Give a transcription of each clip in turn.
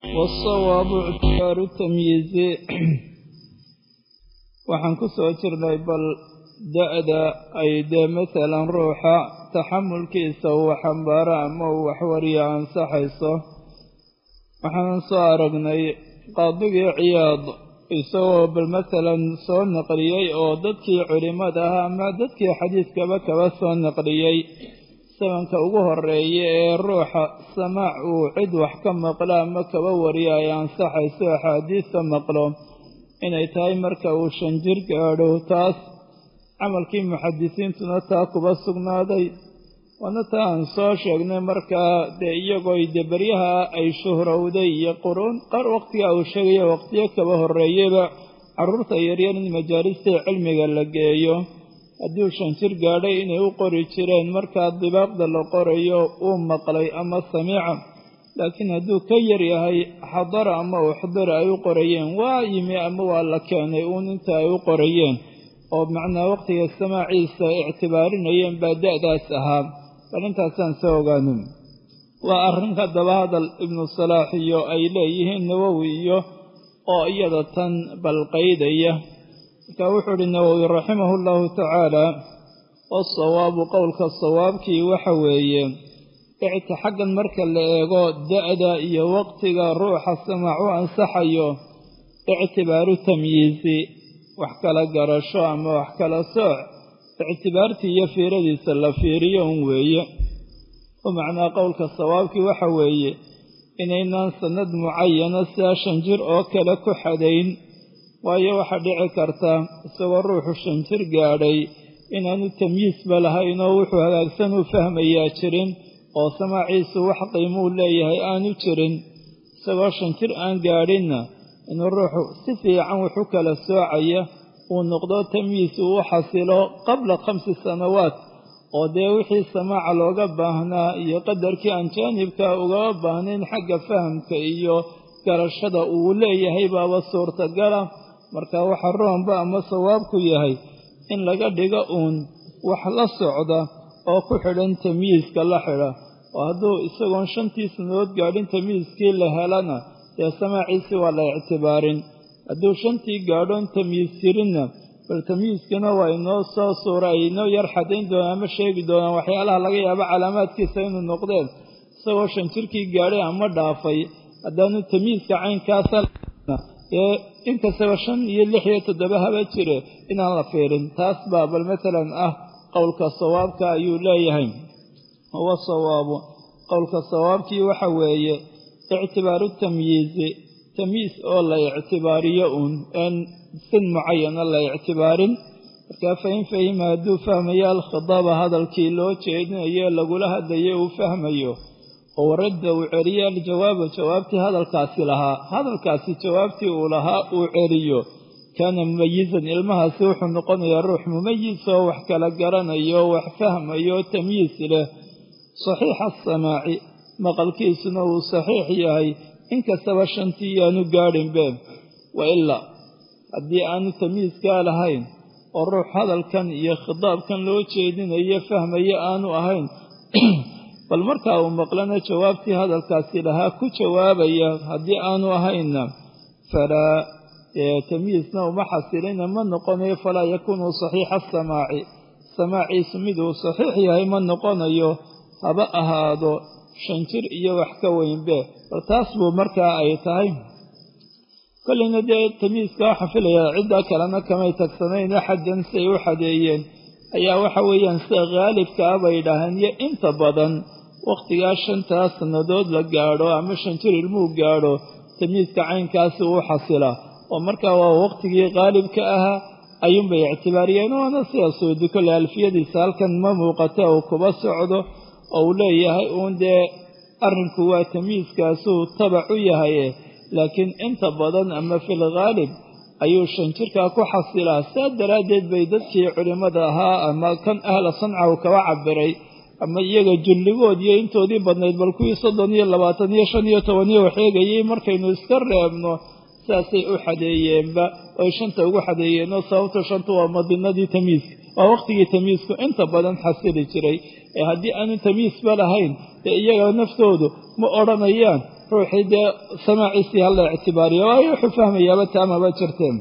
wasawaabu ictibaaru tamyiizi waxaan ku soo jirnay bal da-da ay dee masalan ruuxa taxamulkiisa uu xambaaro ama uu waxwariya ansaxayso waxaanan soo aragnay qaadigii ciyaad isagoo bal masalan soo naqliyey oo dadkii culimmada ah ama dadkii xadiidkaba kaba soo naqliyey sabanka ugu horeeya ee ruuxa samaac uu cid wax ka maqlo ama kaba wariyo ay ansaxayso axaadiista maqlo inay tahay marka uu shan jir gaadho taas camalkii muxadisiintuna taa kuba sugnaaday waana taa aan soo sheegnay markaa dee iyagoo de beryaha ay shuhrowday iyo quruun qaar waqtiga uu sheegaya waqtiyo kaba horreeyeyba carruurta yaryar in majaalista cilmiga la geeyo hadduu shan jir gaadhay inay u qori jireen markaa dibaaqda la qorayo uu maqlay ama samiica laakiin hadduu ka yar yahay xadara ama uxdira ay u qorayeen waa yimi ama waa la keenay uun inta ay u qorayeen oo macnaa waqtiga samaaciisa ictibaarinayeen baa da-daas ahaa bal intaasaan soo ogaanin waa arrinka daba hadal ibnu salaax iyo ay leeyihiin nawowi iyo oo iyada tan balqaydaya markaa wuxuu uhi nawowi raximahu llahu tacaala wasawaabu qowlka sawaabkii waxa weeye icti xaggan marka la eego da-da iyo waqtiga ruuxa samaac u ansaxayo ictibaaru tamyiisi wax kala garasho ama wax kala sooc ictibaartii iyo fiiradiisa la fiiriyo un weeye oo macnaa qowlka sawaabkii waxa weeye inaynaan sannad mucayana sidaa shan jir oo kale ku xadayn waayo waxaa dhici karta isagoo ruuxu shan jir gaadhay inaanu tamyiisba lahayn oo wuxuu hagaagsan u fahmayaa jirin oo samaaciisu wax qiimuu leeyahay aanu jirin isagoo shan jir aan gaadhinna inuu ruuxu si fiican wuxu kala soocaya uu noqdo tamyiis uu u xasilo qabla khamsi sanawaat oo dee wixii samaaca looga baahnaa iyo qadarkii aan jaanibka ugaba baahnayn xagga fahamka iyo garashada uu leeyahay baaba suurtagala marka waxa roonba ama sawaabku yahay in laga dhigo uun wax la socda oo ku xidhan tamyiiska la xidha oo hadduu isagoon shantii sanadood gaadhin tamyiiskii la helana dee samaaciisii waa la ictibaarin hadduu shantii gaadhoon tamyiis jirinna bal tamyiiskana waa inoo soo suura ay inoo yar xadayn doonaan ama sheegi doonaan waxyaalaha laga yaabo calaamaadkiisa inuu noqdeen isagoo shan jirkii gaadhay ama dhaafay haddaanu tamyiiska caynkaasa ee inkastaba shan iyo lix iyo toddoba haba jire inaan la fiirin taas baa bal masalan ah qowlka sawaabka ayuu leeyahay huwa sawaabu qowlka sawaabkii waxa weeye ictibaaru tamyiizi tamyiis oo la ictibaariyo uun een sin mucayana la ictibaarin markaa fain fahima hadduu fahmayo alkhidaaba hadalkii loo jeedinayo lagula hadlayo uu fahmayo oo waradda uu celiyo aljawaaba jawaabtii hadalkaasi lahaa hadalkaasi jawaabtii uu lahaa uu celiyo kaana mumayizan ilmahaasi wuxuu noqonayaa ruux mumayis oo wax kala garanayo wax fahmayo tamyiis leh saxiixa asamaaci maqalkiisuna uu saxiix yahay inkastaba shantii yaanu gaadhinbe wa ilaa haddii aanu tamyiiskaa lahayn oo ruux hadalkan iyo khitaabkan loo jeedinayo fahmayo aanu ahayn bal markaa uu maqlana jawaabtii hadalkaasi lahaa ku jawaabaya haddii aanu ahaynna falaa tamyiisna uma xasilina ma noqonayo falaa yakuunu saxiixa asamaaci samaaciisu miduu saxiix yahay ma noqonayo haba ahaado shan jir iyo wax ka weynbe bal taas buu markaa ay tahay kolleyna dee tamyiiska waxaa filayaa cidda kalena kamay tagsanayn axadan si ay u xadeeyeen ayaa waxa weeyaan sida khaalibka ah bay dhaaheen iyo inta badan wakhtigaa shantaa sannadood la gaadho ama shan jir ilmuhu gaadho tamyiiska caynkaasi uu xasilaa oo markaa waa waqtigii khaalibka ahaa ayuunbay ictibaariyeen waana sidaa suudi kolley alfiyadiisa halkan ma muuqata uu kuba socdo oo uu leeyahay uun dee arrinku waa tamyiiskaasuu tabac u yahaye laakiin inta badan ama fil khaalib ayuu shan jirkaa ku xasilaa saa daraaddeed bay dadkii culimmada ahaa ama kan ahla sanca uu kaba cabiray ama iyaga julligood iyo intoodii badnayd bal kuwii soddon iyo labaatan iyo shan iyo toban iyo waxeegayay markaynu iska reebno saasay u xadeeyeenba oy shanta ugu xadeeyeenoo sababto shanta waa madinadii tamyiiska waa waqtigii tamyiisku inta badan xasili jiray ee haddii aanu tamyiisba lahayn dee iyaga naftoodu ma odhanayaan ruuxii dee samaaciisii hala ictibaariyo waayo wuxuu fahmayaaba taamaba jirteen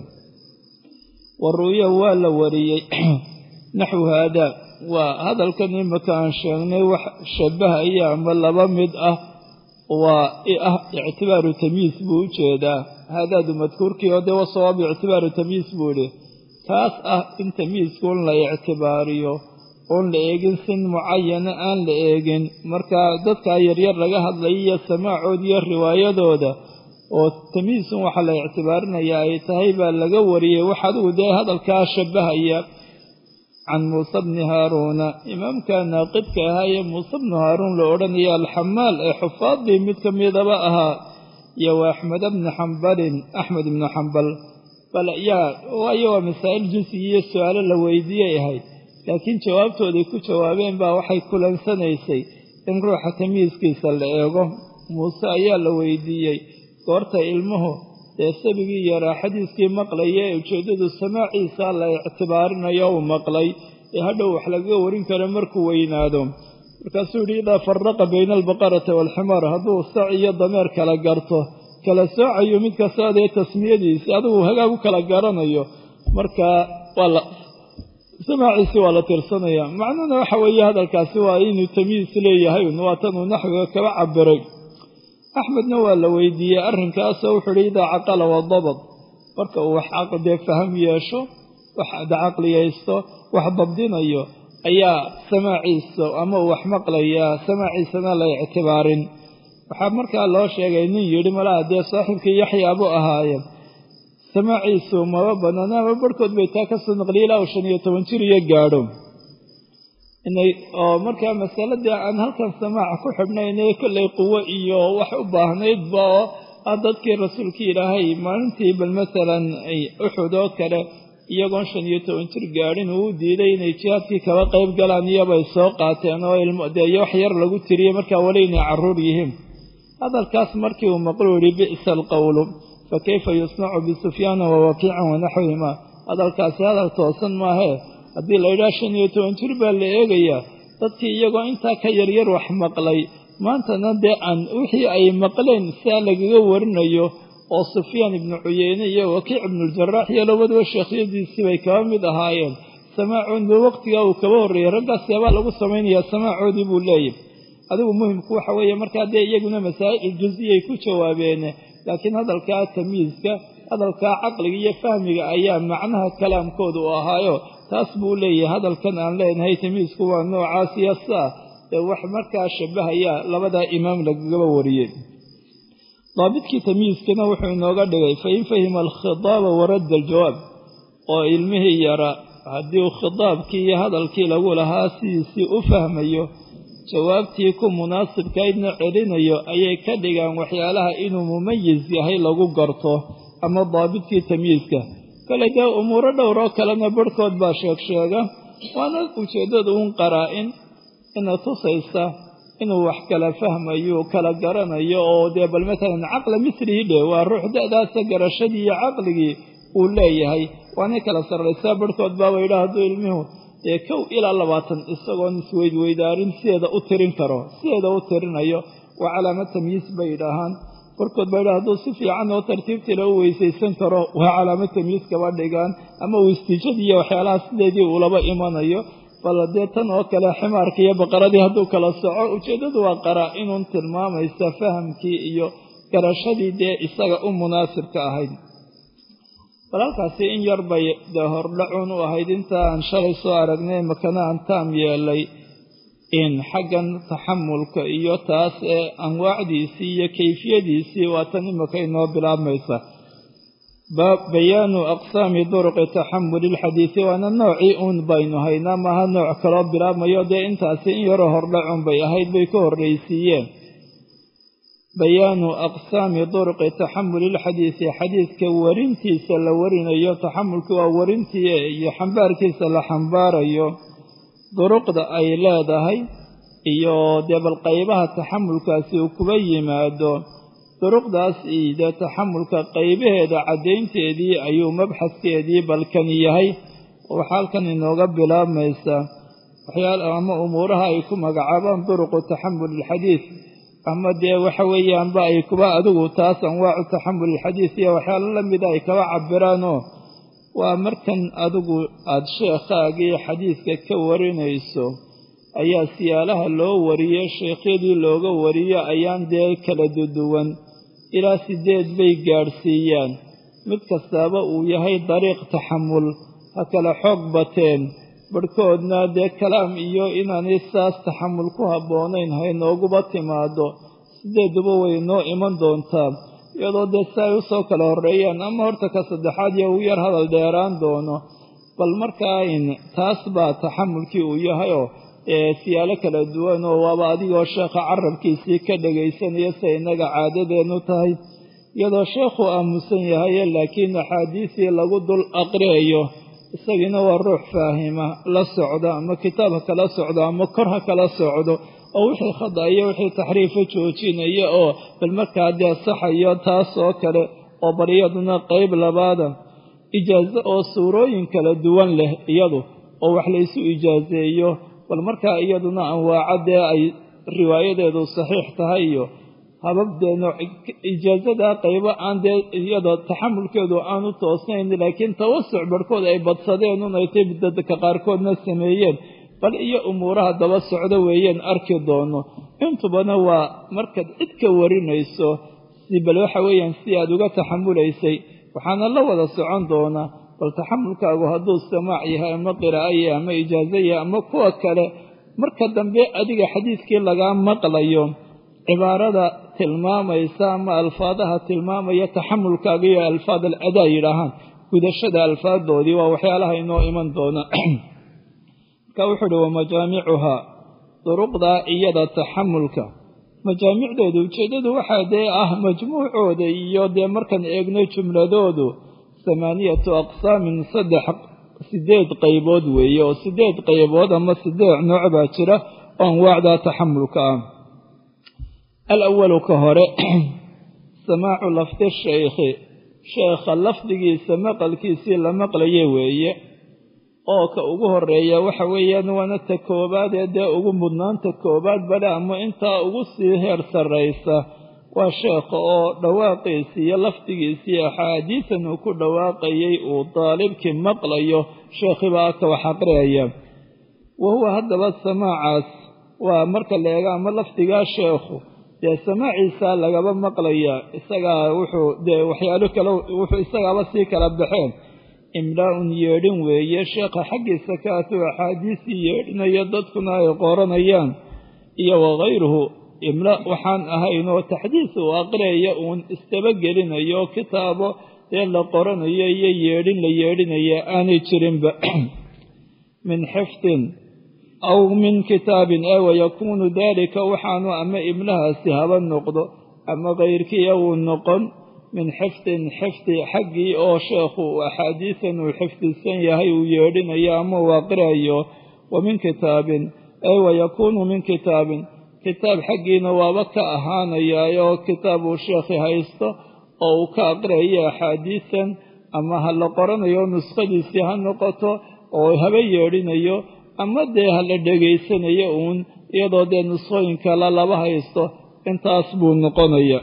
wa ru'ya waa la wariyey naxwu haadaa waa hadalkan imaka aan sheegnay wax shabahaya ama laba mid ah waa ah ictibaaru tamyiis buu u jeedaa haadaadu madkuurkii oo dee wasawaabu ictibaaru tamyiis buu idhi kaas ah in tamyiiska un la ictibaariyo oon la eegin sin mucayana aan la eegin markaa dadkaa yaryar laga hadlaya iyo samaacood iyo riwaayadooda oo tamyiisun waxaa la ictibaarinayaa ay tahay baa laga wariyey wax adigu dee hadalkaa shabahaya can muuse bni haaruuna imaamka naaqidka ahaa ee muuse bnu haaruun la odhanaya alxamaal ee xufaadii mid ka midaba ahaa iyo wa axmed bni xambalin axmed ibnu xambal bal yaa waayo waa masaa'il jinsiga iyo su-aalo la weydiiyey ahayd laakiin jawaabtooday ku jawaabeen baa waxay kulansanaysay in ruuxa tamyiiskiisa la eego muuse ayaa la weydiiyey goorta ilmuhu dee sabigii yaraa xadiiskii maqlaya ee ujeeddadu samaaciisa la ictibaarinayo uu maqlay ee hadhow wax lagaga warin karo markuu weynaado markaasuu yidhi idaa faraqa bayna albaqarati waalximaar hadduu sac iyo dameer kala garto kala soocayo mid kastoo dee tasmiyadiisi adigu hagaag u kala garanayo markaa waa la samaaciisi waa la tirsanaya macnuhuna waxa weeye hadalkaasi waa inuu tamyiis leeyahay waa tanuu naxwiga kaba cabiray axmedna waa la weydiiyey arrinkaasoo wuxuu ihi idaa caqala wadabad marka uu wax caqdee faham yeesho wax caqliyaysto wax dabdinayo ayaa samaaciisa ama uu wax maqlayaa samaaciisana la ictibaarin waxaa markaa loo sheegay nin yidhi malaha dee saaxiibkii yaxyaa buu ahaayeen samaaciisu maba banaana ama barhkood bay taa kasoo naqliyay ilaa uu shan iyo toban jir iyo gaadho inay oo markaa masaladii aan halkan samaaca ku xidhnaynay kollay quwo iyo wax u baahnaydba oo ah dadkii rasuulkii ilaahay maalintii bal masalan uxud oo kale iyagoon shan iyo toban jir gaadhin uu u diiday inay jihaadkii kaba qayb galaan iyobay soo qaateen oo ilmodee wax yar lagu tiriyey markaa weli inay carruur yihiin hadalkaas markii uu maqlu yihi bi'sa alqowlu fa kayfa yusnacu bisufyaana wa wakiican wanaxwihima hadalkaasi hadal toosan maahee haddii la yidhaha shan iyo toban jir baa la eegayaa dadkii iyagoo intaa ka yaryar wax maqlay maantana dee aan wixii ay maqleen siaa lagaga warinayo oo sufyaan ibnu cuyeyne iyo wakiic ibnuljarax iyo labaduba sheekhyadiisii bay kaba mid ahaayeen samaacoodba waqtigaa uu kaba horreeyey raggaas yaabaa lagu samaynayaa samaacoodii buu leeyahy adigu muhimku waxa weeye markaa dee iyaguna masaa'il jusiyay ku jawaabeen laakiin hadalkaa tamyiiska hadalkaa caqliga iyo fahmiga ayaa macnaha kalaamkooda u ahaayo taas buu leeyahay hadalkan aan leenahay tamyiisku waa noocaas iyo saa ee wax markaa shabahaya labadaa imaam lagagaba wariyey daabidkii tamyiiskana wuxuu inooga dhigay fain fahima alkhidaaba waradda aljawaab oo ilmihii yara haddii uu khidaabkii iyo hadalkii lagu lahaa sidiisii u fahmayo jawaabtii ku munaasibkaydna celinayo ayay ka dhigaan waxyaalaha inuu mumayis yahay lagu garto ama daabidkii tamyiiska kale dee umuuro dhowroo kalena barhkood baa sheeg sheega waana ujeeddada uun qaraa-in ina tusaysa inuu wax kala fahmayo kala garanayo oo dee bal matalan caqla mislihi dhe waa ruux da-daasa garashadii iyo caqligii uu leeyahay waanay kala sarraysaa barhkood baaba yidhaha hadduu ilmuhu dee kow ilaa labaatan isagoon isweydweydaarin sideeda u tirin karo sideeda u tirinayo waa calaamad tamyiis bay yidhaahaan barkood baa yidhaha hadduu si fiican oo tartiibtiila u weysaysan karo waa calaamad tamyiis kaba dhigaan ama uu istiijadiiyo waxyaalaha sideedii uulaba imanayo bal dee tan oo kale ximaarkii iyo baqaradii hadduu kala soco ujeeddadu waa qaraa inuun tilmaamaysa fahamkii iyo garashadii dee isaga u munaasibka ahayd bal halkaasi in yar bay dee hordhacuun u ahayd inta aan shalay soo aragnay makana aan taam yeelay in xaggan taxamulka iyo taas ee anwaacdiisii iyo kayfiyadiisii waa tan imika inoo bilaabmaysa bayaanu aqsaami duruqi taxamuli lxadiisi waana noocii uun baynu haynaa maaha nooc kaloo bilaabmayo dee intaasi in yaroo hordhacuun bay ahayd bay ka horraysiiyeen bayaanu aqsaami duruqi taxamuli lxadiisi xadiiska warintiisa la warinayo taxamulki waa warintii iyo xambaarkiisa la xambaarayo duruqda ay leedahay iyo dee bal qaybaha taxamulkaasi uu kuba yimaado duruqdaas dee taxamulka qaybaheeda caddaynteedii ayuu mabxaskeedii balkani yahay waxaa halkan inooga bilaabmaysa waxyaal ama umuuraha ay ku magacaabaan duruqu taxamul ilxadiid ama dee waxa weeyaanba ay kuba adigu taas anwaacu taxamul ilxadiis iyo waxyaalo la mida ay kaba cabiraanoo waa markan adigu aada sheekhaagii xadiidka ka warinayso ayaa siyaalaha loo wariyo sheekhyadii looga wariyo ayaan dee kala duduwan ilaa sideed bay gaadhsiiyaan mid kastaaba uu yahay dariiq taxamul ha kala xoog bateen barhkoodna dee kalaam iyo inaanay saas taxamul ku habboonayn haynooguba timaado sideeduba way noo iman doontaa iyadoo dee si ay usoo kala horreeyaan ama horta ka saddexaad iyo uu yar hadal dheeraan doono bal markaa in taas baa taxamulkii uu yahayoo siyaalo kala duwan oo waaba adigoo sheekha carabkiisii ka dhagaysanaya siay innaga caadadeennu tahay iyadoo sheekhu aamusan yahaye laakiin axaadiisii lagu dul aqriayo isagiina waa ruux faahima la socda ama kitaab ha kala socdo ama kor ha kala socdo oo wixii khada iyo wixii taxriifa joojinaya oo bal markaa dee saxayo taas oo kale oo bal iyaduna qeyb labaada ijaaso oo suurooyin kala duwan leh iyadu oo wax laysu ijaaseeyo bal markaa iyaduna anwaaca dee ay riwaayadeedu saxiix tahay iyo hababdeeno ijaasadaa qaybo aan dee iyada taxamulkeedu aanu toosnayn laakiin tawasuc barhkood ay badsadeen un ay tay dadka qaarkoodna sameeyeen bal iyo umuuraha daba socdo weeyeen arki doono intubana waa markaad cid ka warinayso si bal waxa weeyaan si aad uga taxamulaysay waxaana la wada socon doonaa bal taxamulkaagu hadduu samaac yahay ama qiraa'o yahay ama ijaaso yahay ama kuwa kale marka dambe adiga xadiidkii lagaa maqlayo cibaarada tilmaamaysa ama alfaadaha tilmaamaya taxamulkaaga iyo alfaad al adaa yidhaahaan gudashada alfaadoodii waa waxyaalaha inoo iman doona marka wuxuu uhi wamajaamicuhaa duruqdaa iyada taxamulka majaamicdooda ujeeddadu waxaa dee ah majmuucooda iyo dee markaan eegno jumladoodu hamaaniyatu aqsaamin saddex sideed qaybood weeye oo sideed qaybood ama sideed nooc baa jira oo anwaacda taxamulka ah alawalu ka hore samaacu lafdi shaykhi sheekha lafdigiisa maqalkiisii la maqlaye weeye oo ka ugu horeeya waxa weeyaan waana ta koobaad ee dee ugu mudnaanta koobaad bale ama intaa ugu sii heer sarraysa waa sheekha oo dhawaaqiisii iyo lafdigiisii axaadiisan uu ku dhawaaqayay uu daalibkii maqlayo sheekhibaa ka wax aqriyaya wa huwa haddaba samaacaas waa marka la eega ama lafdigaa sheekhu dee samaaciisa lagaba maqlayaa isagaa wuxuu dee waxyaalo kale wuxuu isagaaba sii kala baxeen imlaa-un yeedhin weeye sheekha xaggiisa ka atuu axaadiisii yeedhinayo dadkuna ay qoranayaan iyo wakayruhu imla waxaan ahayn oo taxdiis uu aqriyaya uun istabagelinayo kitaabo dee la qoranayo iyo yeedhin la yeedhinaya aanay jirinba min xifdin aw min kitaabin ee wayakuunu daalika waxaanu ama ibnahaasi haba noqdo ama kayrkiiya uu noqon min xifdin xifdi xaggii oo sheekhu axaadiisan uu xifdisan yahay uu yeedhinayo ama uu aqriayo wa min kitaabin ee wayakuunu min kitaabin kitaab xaggiina waaba ka ahaanayaayoo kitaab uu sheekhi haysto oo uu ka aqriayo axaadiisan ama ha la qoranayo nuskhadiisii ha noqoto oo haba yeedhinayo ama dee ha la dhegaysanayo uun iyadoo dee nuskhooyinka la laba haysto intaas buu noqonaya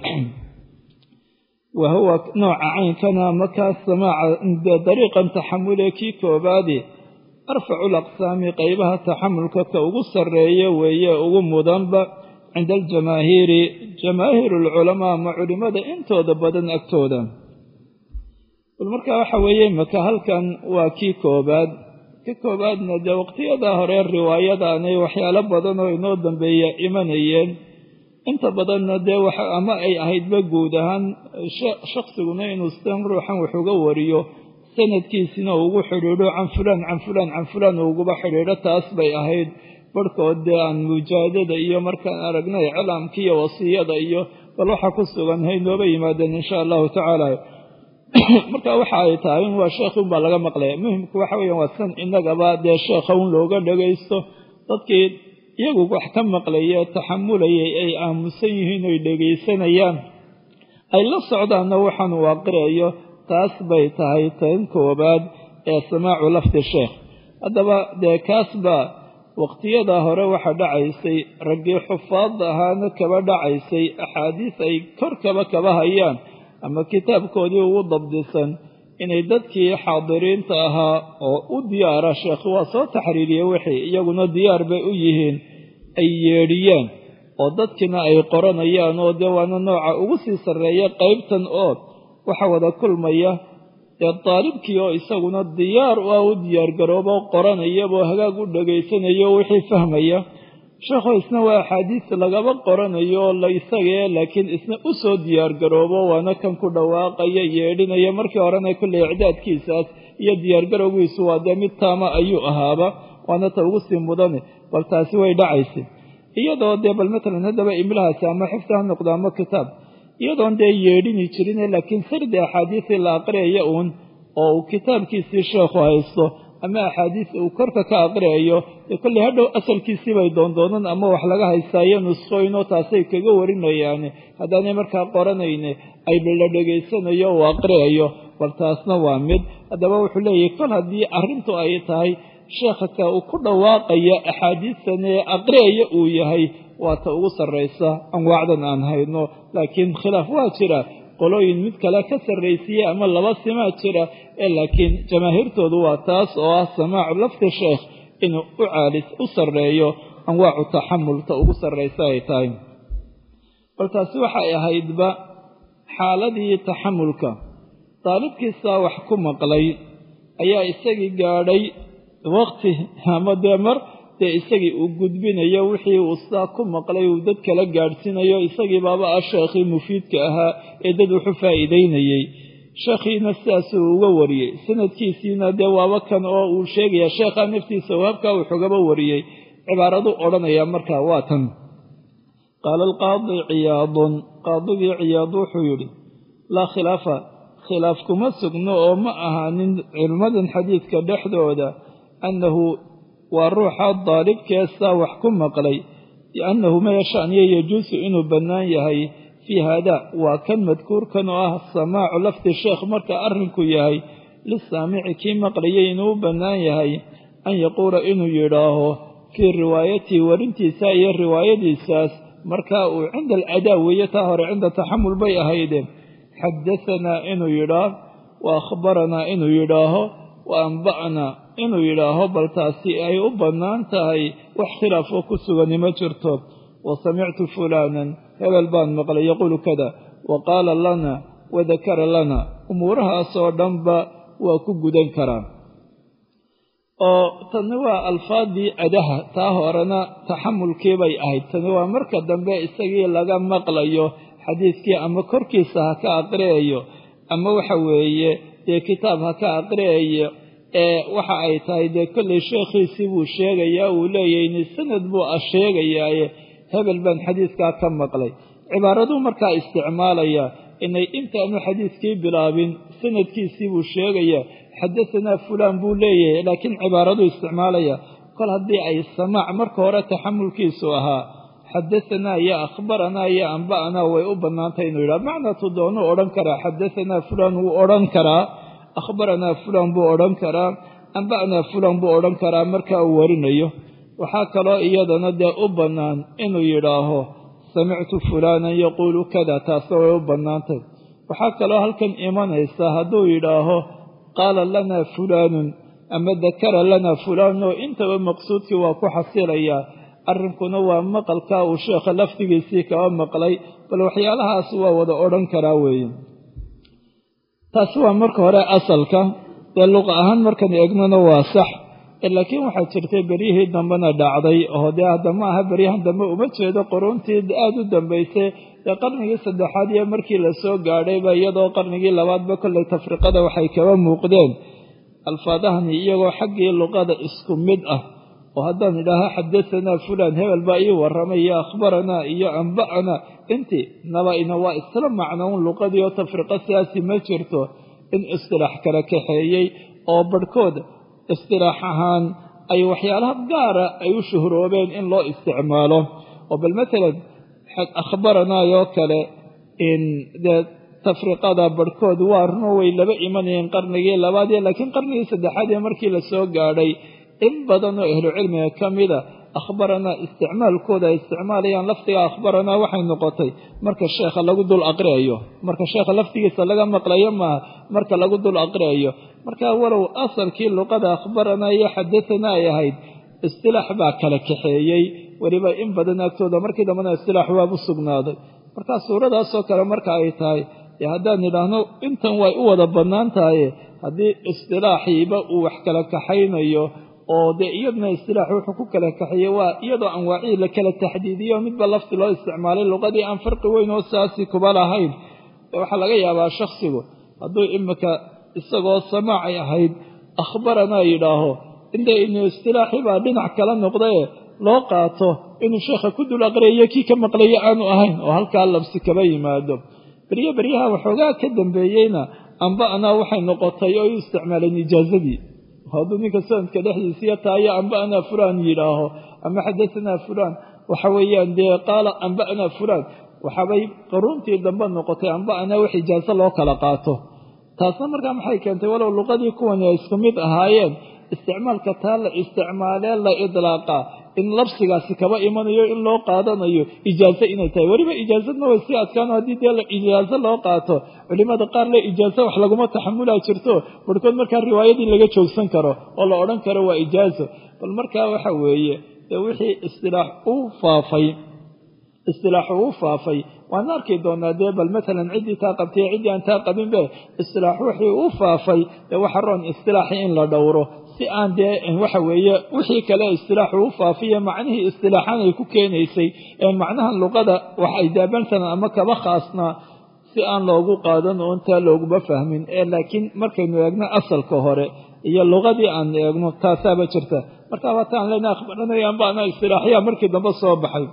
wa huwa nooca caynkana markaas samaaca dariiqan taxamule kii koobaadi arfacu laqsaami qaybaha taxamulka ka ugu sarreeya weeye ugu mudanba cinda aljamaahiiri jamaahiiru alculamaa ama culimmada intooda badan agtooda bal markaa waxa weeye maka halkan waa kii koobaad ka koobaadna dee waqtiyadaa hore riwaayadaanay waxyaalo badan oo inoo dambeeya imanayeen inta badanna dee ama ay ahaydba guud ahaan shaksiguna inuu sidan ruuxan wax uga wariyo sanadkiisina ugu xidhiidho can fulaan can fulaan can fulaan uguba xidhiidho taas bay ahayd barhkood dee aan mujaadada iyo markaan aragnay cilaamka iyo wasiyada iyo bal waxa ku sugan hay nooba yimaadeen insha allahu tacaala marka waxa ay tahay in waa sheekhi unbaa laga maqlaya muhimku waxa weeyaan waa san innagaba dee sheekha un looga dhagaysto dadkii iyagu wax ka maqlaya taxamulayay ay aamusan yihiin oy dhegaysanayaan ay la socdaanna waxaan uu aqriayo taas bay tahay tan koobaad ee samaacu lafdi sheekh haddaba dee kaasba waqtiyada hore waxaa dhacaysay raggii xufaadda ahaana kaba dhacaysay axaadiis ay korkaba kaba hayaan ama kitaabkoodii ugu dabdisan inay dadkii xaadiriinta ahaa oo u diyaara sheekh waa soo taxriiriyey wixii iyaguna diyaar bay u yihiin ay yeedhiyaan oo dadkiina ay qoranayaan oo dee waana nooca ugu sii sarreeya qaybtan oo waxa wada kulmaya dee daalibkii oo isaguna diyaar u ah u diyaargaroobo qoranayaboo hagaag u dhagaysanayo wixii fahmaya sheekho isna waa axaadiis lagaba qoranayo la isagee laakiin isna u soo diyaargaroobo waana kan ku dhawaaqaya yeedhinaya markii horena kulley icdaadkiisaas iyo diyaargarowgiisu waa dee mid taama ayuu ahaaba waana ta ugu sii mudane bal taasi way dhacaysay iyadoo dee bal matalan haddaba imlahaasi ama xifdi ha noqdo ama kitaab iyadoon dee yeedhini jirine laakiin sardi axaadiisii la aqriyaya uun oo uu kitaabkiisii sheekhu haysto ama axaadiis uu korka ka aqriyayo dee kolley hadhow asalkiisii bay doondoonan ama wax laga haystaayo nusqooyinoo taasay kaga warinayaane haddaanay markaa qoranayne ay la dhegaysanayo uu aqriyayo bal taasna waa mid haddaba wuxuu leeyahay kol haddii arrintu ay tahay sheekha ka uu ku dhawaaqaya axaadiistan ee aqriyaya uu yahay waa ta ugu sarraysa anwaacdan aan hayno laakiin khilaaf waa jira qolooyin mid kale ka sarraysiiye ama laba simaa jira ee laakiin jamaahiirtoodu waa taas oo ah samaacu lafdi sheekh inuu u caalis u sarreeyo anwaacu taxamulta ugu sarraysa ay tahay bal taasi waxay ahaydba xaaladii taxamulka daalibkiisaa wax ku maqlay ayaa isagii gaadhay waqti ama dee mar dee isagii uu gudbinayo wixii uu saa ku maqlay uu dad kala gaadhsiinayo isagii baaba ah sheekhii mufiidka ahaa ee dad wuxu faa'iidaynayey sheekhiina sidaasuu uga wariyey sanadkiisiina dee waaba kan oo uu sheegaya sheekhaa naftiisa wahabkaa wuxugaba wariyey cibaaradu odhanaya markaa waa tan qaala alqaadi ciyaadun qaadigii ciyaad wuxuu yidhi laa khilaafa khilaaf kuma sugno oo ma ahaanin cilmadan xadiidka dhexdooda annahu waa ruuxa daalibkeesaa wax ku maqlay biannahu ma yashaniyo yajuusu inuu bannaan yahay fii haada waa kan madkuurkan oo ah samaacu lafdi sheekh marka arrinku yahay lisaamici kii maqlayay inuu u bannaan yahay an yaquula inuu yidhaaho fii riwaayatii warintiisa iyo riwaayadiisaas marka uu cinda aladaa weeye taa hore cinda taxamul bay ahaydeen xadahanaa inuu yidhaah wa akhbaranaa inuu yidhaaho wa amba'naa inuu yidhaaho bal taasi ay u bannaan tahay wax khilaafoo ku sugani ma jirto wa samictu fulaanan hebel baan maqlay yaquulu kada wa qaala lana wadakara lana umuurahaasoo dhanba waa ku gudan karaa oo tani waa alfaadii adaha taa horena taxamulkii bay ahayd tani waa marka dambe isagii laga maqlayo xadiidkii ama korkiisa ha ka aqriyayo ama waxa weeye dee kitaab ha ka aqriyayo ee waxa ay tahay dee kollay sheekhiisii buu sheegayaa uu leeyahayni sanad buu a sheegayaaye hebel baan xadiidkaa ka maqlay cibaaraduu markaa isticmaalaya inay intaanu xadiidkii bilaabin sanadkiisii buu sheegayaa xadahanaa fulaan buu leeyahay laakiin cibaaraduu isticmaalaya kol haddii ay samaac marka hore taxamulkiisu ahaa xadahanaa iyo akhbaranaa iyo amba'anaa way u bannaantay inuu yidhaha macnatu doonuu odhan karaa xadahanaa fulaan wuu odhan karaa akhbaranaa fulaan buu odhan karaa amba'naa fulaan buu odhan karaa marka uu warinayo waxaa kaloo iyadana dee u bannaan inuu yidhaaho samictu fulaanan yaquulu kada taasna way u bannaantay waxaa kaloo halkan imanaysa hadduu yidhaaho qaala lanaa fulaanun ama dakara lanaa fulaanun oo intaba maqsuudkii waa ku xasilayaa arrinkuna waa maqalkaa uu sheekha lafdigiisii kaba maqlay bal waxyaalahaas waa wada odhan karaa weeye taasi waa marka hore asalka dee luqa ahaan markan eegnana waa sax laakiin waxaa jirtay beryihii dambena dhacday oo dee hadda ma aha beryahan dambe uma jeedo quruuntii aada u dambaysay dee qarnigii saddexaad iyo markii lasoo gaadhayba iyadoo qarnigii labaadba kollay tafriqada waxay kaba muuqdeen alfaadahani iyagoo xaggii luqada isku mid ah oo haddaan idhaaha xadahanaa fulaan hebel baa ii warramay iyo akhbaranaa iyo amba'anaa intii naba-ina waa isla macnoun luqadii oo tafriqo siyaasi ma jirto in istilaax kala kaxeeyey oo barhkood istilaax ahaan ay waxyaalaha gaara ay u shuhroobeen in loo isticmaalo oo bal matalan akhbaranaayoo kale in dee tafriqada barhkood waa runo way laba imanayeen qarnigii labaad iyo laakiin qarnigii saddexaad ee markii lasoo gaadhay in badanoo ahlucilmiga ka mida akhbaranaa isticmaalkooda ay isticmaalayaan lafdiga akhbaranaa waxay noqotay marka sheekha lagu dul aqriayo marka sheekha laftigiisa laga maqlayo maaha marka lagu dul aqriayo marka walow asalkii luqada akhbaranaa iyo xadatanaa ay ahayd istilaax baa kala kaxeeyey weliba in badan agtooda markii dambena istilaax waabu sugnaaday markaa suuradaasoo kale marka ay tahay dee haddaan idhaahno intan way u wada bannaan tahaye haddii istilaaxiiba uu wax kala kaxaynayo oo dee iyaduna istilaax wuxuu ku kala kaxeeye waa iyadoo anwaacihii la kala taxdiidiyo midba lafti loo isticmaalay luqadii aan farqi weyn oo saasi kuba lahayn waxaa laga yaabaa shaksigu hadduu imika isagoo samaacay ahayd akhbaranaa yidhaaho inta inu istilaaxii baa dhinac kala noqdae loo qaato inuu sheekha ku dul aqriyayo kii ka maqlayo aanu ahayn oo halkaa labsi kaba yimaado beryo beryaha waxoogaa ka dambeeyeyna amba anaa waxay noqotay oo u isticmaaleen ijaazadii hadduu ninka sanadka dhexdiisiiya taayo amba anaa fulaan yidhaaho ama xadatanaa fulaan waxa weeyaan dee qaala amba anaa fulaan waxaabay qaruuntii dambe noqotay amba anaa wax ijaaso loo kala qaato taasna markaa maxay keentay walow luqadii kuwani ay isku mid ahaayeen isticmaalka taa la isticmaalee la idlaaqaa in labsigaasi kaba imanayo in loo qaadanayo ijaaso inay tahay weliba ijaazadna way sii adkaano haddii dee ijaaso loo qaato culimada qaar le ijaaso wax laguma taxamulaa jirto barhkood markaa riwaayadii laga joogsan karo oo la odhan karo waa ijaaso bal markaa waxa weeye dee wixii istilaax uu faafay istilaaxu uu faafay waan arki doonaa dee bal matalan ciddii taa qabtay ciddii aan taa qabinbe istilaax wixii u faafay dee waxa roon istilaaxi in la dhowro si aan dee waxa weeye wixii kale istilaaxu u faafiya macnihii istilaaxan ay ku keenaysay ee macnaha luqada wax ay daabansanaan ama kaba khaasnaa si aan loogu qaadan oo intaa looguma fahmin ee laakiin markaynu eegno asalka hore iyo luqadii aan eegno taasaaba jirta marka waataan lena akhbaranayaan baana istilaaxyaa markii dambe soo baxay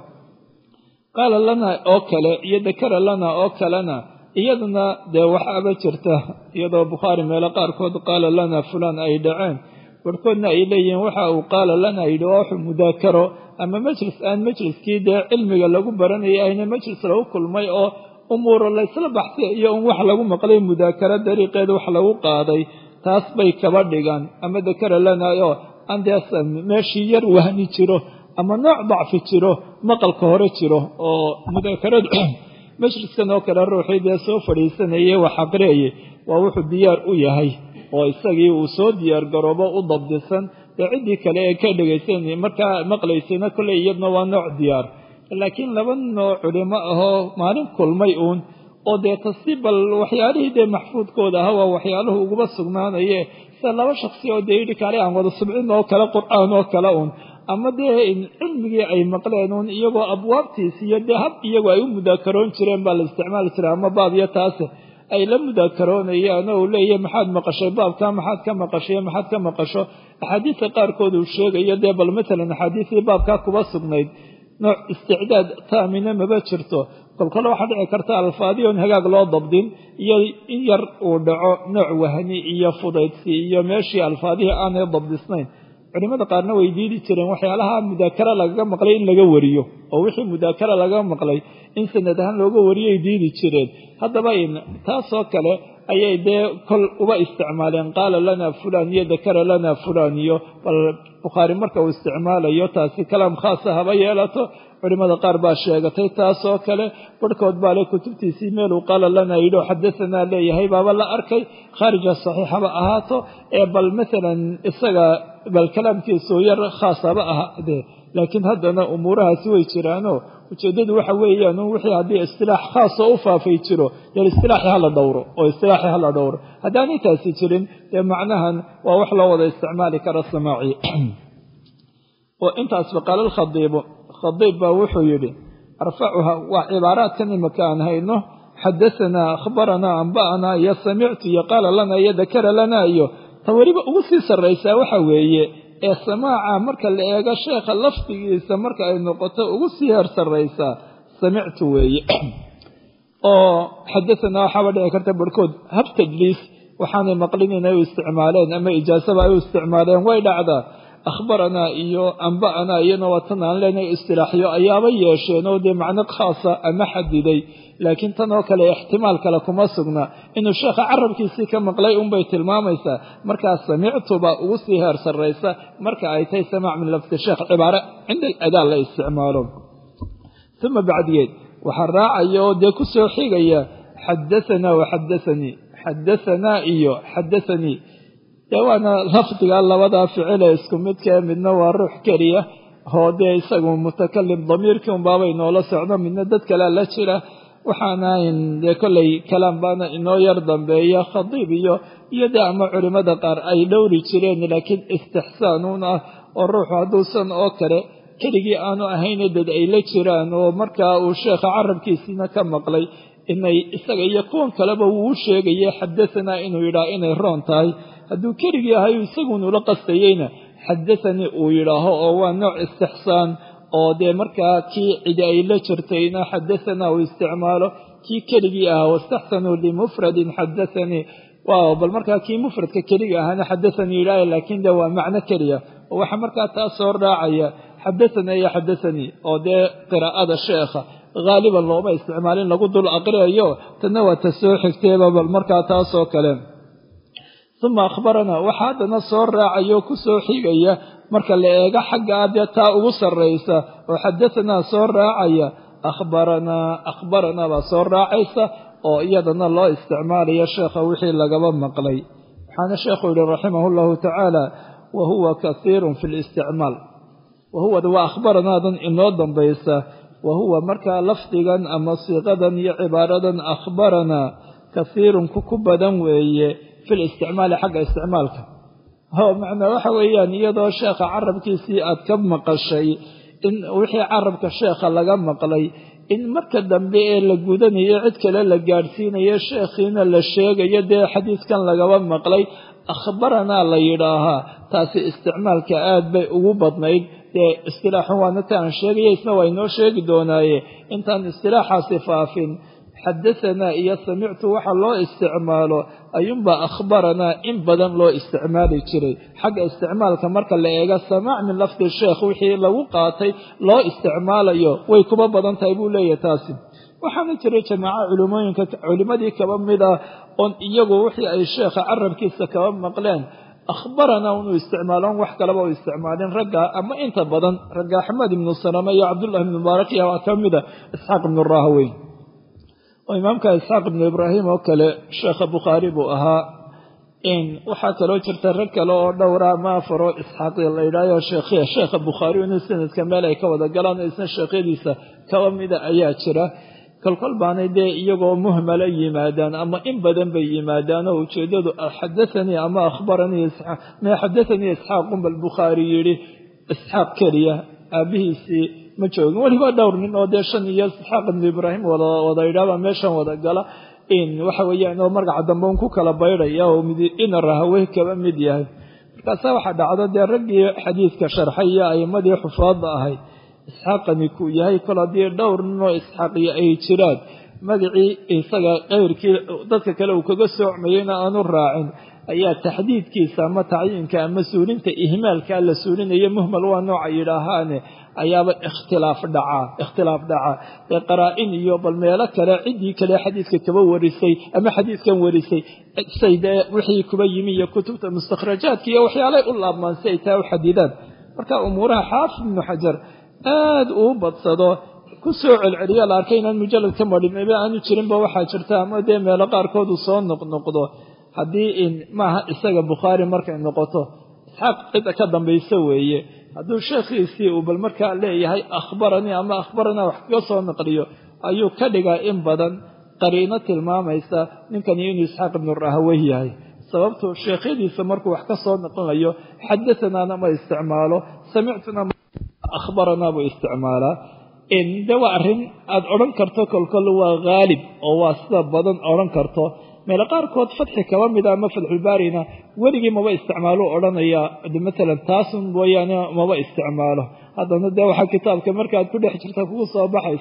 qaala lana oo kale iyo dakara lana oo kalena iyaduna dee waxaaba jirta iyadoo bukhaari meelo qaarkood qaala lana fulaan ay dhaceen barhkoodna ay leeyihiin waxa uu qaala lana yidhi waa wuxuu mudaakaro ama majlis aan majliskii dee cilmiga lagu baranayay ayna majlis lagu kulmay oo umuuro laysla baxsay iyo un wax lagu maqlay mudaakaro dariiqeed wax lagu qaaday taas bay kaba dhigaan ama dakara lana oo aan dee meeshii yar wahni jiro ama nooc dacfi jiro maqalka hore jiro oo mudaakaradu majliskan oo kale ruuxii dee soo fadhiisanayay wax aqriyayay waa wuxuu diyaar u yahay oo isagii uu soo diyaar garoobo u dabdisan dee ciddii kale ee ka dhegaysan markaa maqlaysayna kolley iyadna waa nooc diyaar laakiin laba nooc culimo ahoo maalin kulmay uun oo dee tasi bal waxyaalihii dee maxfuudkooda aha waa waxyaaluhu uguba sugnaanaye sida laba shaksi oo dee yidhi kaale aan wada subcin oo kale qur-aan oo kale uun ama dee cilmigii ay maqleen uun iyagoo abwaabtiisi iyo dee hab iyagu ay u mudaakaroon jireen baa la isticmaali jiray ama baab iyo taase ay la mudaakaroonayaan oo uu leeyahy maxaad maqashay baabka maxaad ka maqashay maxaad ka maqasho axaadiista qaarkood uu sheegayo dee bal matalan axaadiistii baabkaa kuba sugnayd nooc isticdaad taamina maba jirto kolkale waxaa dhici karta alfaadiyoon hagaag loo dabdin iyo in yar uu dhaco nooc wahni iyo fudaydsi iyo meeshii alfaadihii aanay dabdisnayn culimada qaarna way diidi jireen waxyaalaha mudaakara lagaga maqlay in laga wariyo oo wixii mudaakara lagaga maqlay in sanad ahaan looga wariyay diidi jireen haddaba taasoo kale ayay dee kol uba isticmaaleen qaala lana fulaan iyo dakara lana fulaan iyo bal bukhaari marka uu isticmaalayo taasi kalaam khaasa haba yeelato culimada qaar baa sheegatay taasoo kale barhkood baa le kutubtiisii meeluu qaala lana yidhi oo xadasanaa leeyahay baaba la arkay khaarija saxiixaba ahaato ee bal matalan isaga bal kalaamkiisu yar khaasaba ahaadee laakiin haddana umuurahaasi way jiraanoo ujeeddadu waxa weeyaan wixii haddii istilaax khaasoo u faafay jiro dee istilaaxi hala dhowro oo istilaaxi hala dhowro haddaanay taasi jirin dee macnahan waa wax loo wada isticmaali kara samaaci oo intaasba qaala alkhadiibu khadiib baa wuxuu yidhi arfacuha waa cibaaraadkan imika aan hayno xadasanaa akhbaranaa amba'anaa iyo samictu iyo qaala lana iyo dakara lana iyo ta weliba ugu sii sarraysaa waxa weeye ee samaaca marka la eego sheekha lafdigiisa marka ay noqoto ugu sii heer sarraysaa samictu weeye oo xadasanaa waxaaba dhici karta barhkood hab tajliis waxaanay maqlin inay u isticmaaleen ama ijaasaba ay u isticmaaleen way dhacdaa akhbaranaa iyo amba'anaa iyana waa tan aan leenahay istilaaxyo ayaaba yeesheen oo dee macno khaasa ama xadiday laakiin tan oo kale ixtimaal kale kuma sugna inuu sheekha carabkiisii ka maqlay unbay tilmaamaysaa markaa samictuba ugu sii heer sarraysa marka ay tahay samaac min lafdi sheekh cibaare cinda aladaa la isticmaalo uma bacdigeed waxaa raacaya oo dee ku soo xigaya xadaanaa waxadaanii xadaanaa iyo xadaanii dee waana lafdiga labadaa ficile isku midkae midna waa ruux keliya oo dee isagu mutakalim damiirkii unbaabay noola socdo midna dad kalea la jira waxaana dee kollay kalaam baana inoo yar dambeeya khadiib iyo iyo dee ama culimmada qaar ay dhowri jireen laakiin istixsaanuun ah oo ruuxu hadduusan oo kale keligii aanu ahayne dad ay la jiraan oo markaa uu sheekha carabkiisiina ka maqlay inay isaga iyo kuwan kaleba wuu u sheegaya xadaanaa inuu yidhaah inay roon tahay hadduu keligii ahay isagunula qastayeyna xadaanii uu yidhaaho oo waa nooc istixsaan oo dee markaa kii cidi ay la jirtayna xadaanaa uu isticmaalo kii keligii ahaa wastaxsanuu limufradin xadaanii waaw bal markaa kii mufradka keliga ahaana xadaanii yidhaah laakiin de waa macno keliya oo waxaa markaa taa soo raacaya xadaanaa iyo xadaanii oo dee qiraa'ada sheekha haaliban looma isticmaalin lagu dul aqriyayo tanna waa ta soo xigteeba bal markaa taasoo kale uma akhbaranaa waxaa haddana soo raacaya oo ku soo xigaya marka la eego xagga ah dee taa ugu sarraysa oo xadaanaa soo raacaya akhbaranaa akhbaranaa baa soo raacaysa oo iyadana loo isticmaalayo sheekha wixii lagaba maqlay waxaana sheekhu yihi raximah llahu tacaala wa huwa kasiirun fi listicmaal wa huwa waa akhbaranaadan inoo dambaysa wa huwa markaa lafdigan ama siiqadan iyo cibaaradan akhbaranaa kasiirun ku ku badan weeye fi listicmaali xagga isticmaalka ho macnaa waxa weeyaan iyadoo sheekha carabkiisii aad ka maqashay in wixii carabka sheekha laga maqlay in marka dambe ee la gudanayo cid kale la gaadhsiinayo sheekhiina la sheegayo dee xadiiskan lagaba maqlay akhbaranaa la yidhaahaa taasi isticmaalka aad bay ugu badnayd dee istilaaxun waana ta aan sheegaya isna waa inoo sheegi doonaaye intaan istilaaxaasi faafin xadaanaa iyo samictu waxa loo isticmaalo ayuunbaa akhbaranaa in badan loo isticmaali jiray xagga isticmaalka marka la eego samaac min lafdi sheekh wixii lagu qaatay loo isticmaalayo way kuba badan tahay buu leeyahay taasi waxaana jiray jamaaco culimooyinka culimmadii kaba mid ah oon iyagu wixii ay sheekha carabkiisa kaba maqleen akhbaranaa unu isticmaaloon wax kaleba u isticmaalin ragga ama inta badan ragga axmed ibnu salame iyo cabdullahi ibnu mubaarak iyo waa ka mida isxaaq ibnu rahaweyn oo imaamka isxaaq ibnu ibraahim oo kale sheekha bukhaari buu ahaa in waxaa kaloo jirta rag kale oo dhowra ama afaro isxaaq la yidhahyo sheekhiya sheekha bukhaari inuu sanadka meel ay ka wada galaan oo isna sheekhyadiisa kaba mida ayaa jira kolkol baanay dee iyagoo muhmala yimaadaan ama in badan bay yimaadaan oo ujeeddadu xadaanii ama akhbaranii me xadaanii isxaaqun bal bukhaari yidhi isxaaq keliya aabihiisii ma joogin weliba dhowr nin oo dee shan iyo isxaaq ibnu ibraahim wada yidhaaba meeshan wada gala in waxa weeyaan oo magaca dambe un ku kala baydhaya oo mid ina rahawey kaba mid yahay markaasa waxaa dhacdo dee raggii xadiidka sharxay iyo a'imadii xufaadda ahayd isxaaqani kuu yahay kol haddii dhowr ninoo isxaaqiyo ay jiraan magacii isaga keyrkii dadka kale uu kaga soocmayeyna aanu raacin ayaa taxdiidkiisa ama tacyiinka ama suulinta ihmaalkaa la suulinayo muhmal waa nooca yidhaahaane ayaaba ikhtilaaf dhacaa ikhtilaaf dhacaa ee qaraa-in iyo bal meelo kale ciddii kale xadiidka kaba warisay ama xadiidkan warisay say dee wixii kuba yimi iyo kutubta mustakhrajaadka iyo waxyaalay u laabmaan si ay taa u xadidaan marka umuuraha xaafid ibnu xajar aad uu badsado ku soo celceliya la arkay inaan mujalad ka madhinaba aanu jirinba waxaa jirta ama dee meelo qaarkood uu soo noqnoqdo haddii in maaha isaga bukhaari markay noqoto isxaaq cidda ka dambaysa weeye hadduu sheekhiisii uu bal markaa leeyahay akhbaranii ama akhbaranaa wax kaga soo naqliyo ayuu ka dhigaa in badan qariino tilmaamaysa ninkani inuu isxaaq ibnu rahawey yahay sababtu sheekhyadiisa markuu wax ka soo naqlinayo xadaanaana ma isticmaalo samictuna akhbaranaa buu isticmaalaa de waa arrin aada odhan karto kolkol waa haalib oo waa sida badan odhan karto meelo qaarkood fatxi kaba mida ama fatxulbaarina weligii maba isticmaalo odhanayaa maalan taasun mooyaane maba isticmaalo haddana dee waxaa kitaabka markaad ku dhex jirta kugu soo baxaysa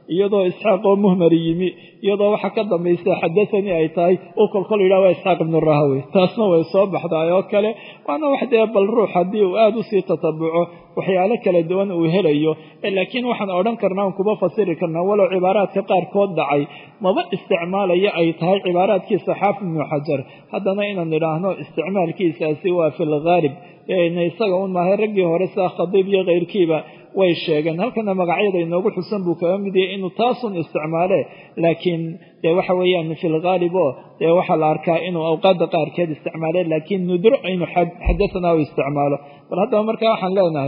iyadoo isxaaq oo muhmari yimi iyadoo waxa ka dambaysa xadathanii ay tahay uu kolkol yidhaha waa isxaaq ibnu rahawey taasna way soo baxdaay oo kale waana wax dee bal ruux haddii uu aada usii tatabuco waxyaalo kala duwan uu helayo laakiin waxaan odhan karnaa kuba fasiri karnaa walow cibaaraadka qaarkood dhacay maba isticmaalaya ay tahay cibaaraadkiisa xaafid ibnu xajar haddana inaan idhaahno isticmaalkiisaasi waa fi lghaalib isaga un maahay raggii hore sida khadiib iyo keyrkiiba way sheegeen halkana magacyada inoogu xusan buu kaga mid yahay inuu taasun isticmaale laakiin dee waxa weeyaan fi lghaalib oo dee waxaa la arkaa inuu awqaada qaarkeed isticmaale laakiin nudro inuu xadathana u isticmaalo bal haddaba markaa waxaan leenahay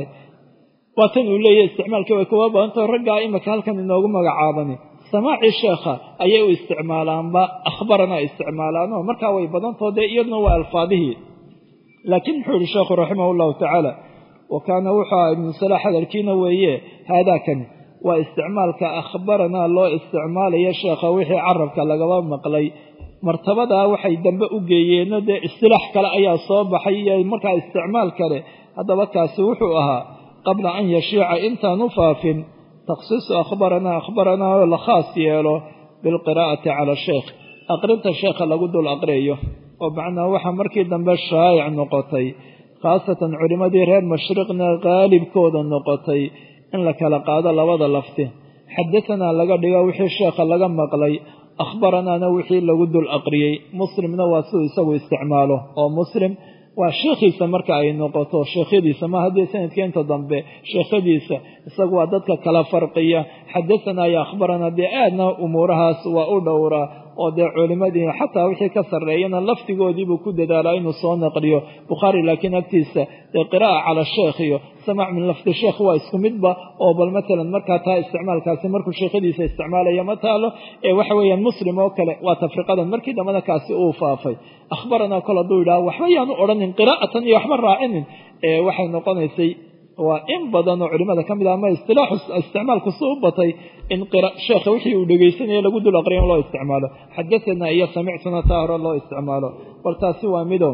waa tan uu leeyahy isticmaalkii way kuwa badantao raggaa imika halkan inoogu magacaabani samaaci sheekha ayay u isticmaalaanba akhbarana isticmaalaanoo markaa way badantao dee iyaduna waa alfaadihii laakiin muxuu yihi sheekhu raximah llahu tacaala wa kaana wuxuu aha ibnu salaax hadalkiina weeye haadaakani waa isticmaalka akhbaranaa loo isticmaalayo sheekha wixii carabka lagaba maqlay martabadaa waxay dambe u geeyeenno dee istilaax kale ayaa soo baxay iyo markaa isticmaal kale haddaba kaasi wuxuu ahaa qabla an yashiica intaanu faafin takhsiisu akhbaranaa akhbaranaa oo la khaas yeelo bilqiraa'ati cala sheekh aqrinta sheekha lagu dul aqriyayo oo macnaa waxaa markii dambe shaayic noqotay khaasatan culimmadii reer mashriqna qaalibkooda noqotay in la kala qaado labada lafti xadatanaa laga dhigo wixii sheekha laga maqlay akhbaranaana wixii lagu dul aqriyey muslimna waa siduu isagu isticmaalo oo muslim waa sheekhiisa marka ay noqoto sheekhyadiisa ma haddii sanadka inta dambe sheekhadiisa isagu waa dadka kala farqiya xadatanaa iyo akhbaranaa dee aadna umuurahaas waa u dhowraa oo dee culimadii xataa wixii ka sarreeyana laftigoodiibuu ku dadaalaa inuu soo naqliyo bukhaari laakiin agtiisa dee qiraa'a cala sheekh iyo samac min lafdi sheekh waa isku midba oo bal matalan markaa taa isticmaalkaasi markuu sheekhadiisa isticmaalaya ma taalo ee waxa weeyaan muslim oo kale waa tafriqadan markii dambena kaasi uu faafay akhbaranaa kol hadduu yidhaha waxba yaanu odhanin qiraa'atan iyo waxba raacinin ee waxay noqonaysay waa in badan oo culimada ka mid ah ama istilaaxu isticmaalku si u batay in sheekha wixii uu dhegaysanaya lagu dul aqriya in loo isticmaalo xadatanaa iyo samictuna taa hore loo isticmaalo bal taasi waa mido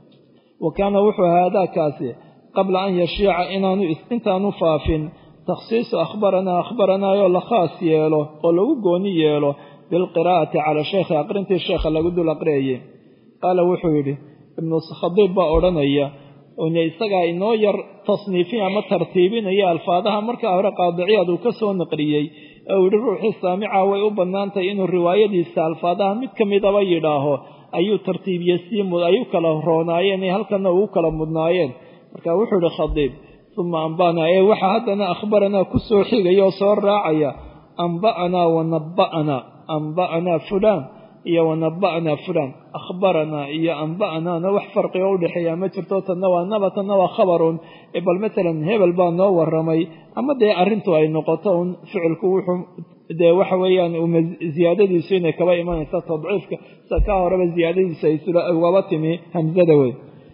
wa kaana wuxuu haadaakaasi qabla an yashiica inaanu intaanu faafin takhsiisu akhbaranaa akhbaranaayoo la khaas yeelo oo lagu gooni yeelo bilqiraa'ati cala sheekhi aqrintii sheekha lagu dul aqriyayay qaala wuxuu yidhi ibnu khadiib baa odhanaya n isagaa inoo yar tasniifin ama tartiibinaya alfaadaha markaa hore qaadiciyaad uu ka soo naqliyey ee uu yihi ruuxii saamica way u bannaantahay inuu riwaayadiisa alfaadaha mid ka midaba yidhaaho ayuu tartiibiye sii ay u kala roonaayeen ee halkana ugu kala mudnaayeen marka wuxuu ihi khadiib uma amba'naa ee waxaa haddana akhbaranaa ku soo xigaya oo soo raacaya amba'anaa wa nabba'anaa amba'anaa fulaan iyo wanaba'naa fulaan akhbaranaa iyo amba'naana wax farqiga u dhexeeya ma jirto tanna waa naba tanna waa khabarun bal matalan hebel baa noo waramay ama dee arrintu ay noqoto un ficilku wuxuu dee waxa weeyaan ziyaadadiisu inay kaba imanaysa tadciifka sa kaa horeba ziyaadadiisu ay ugaba timi hamsada wey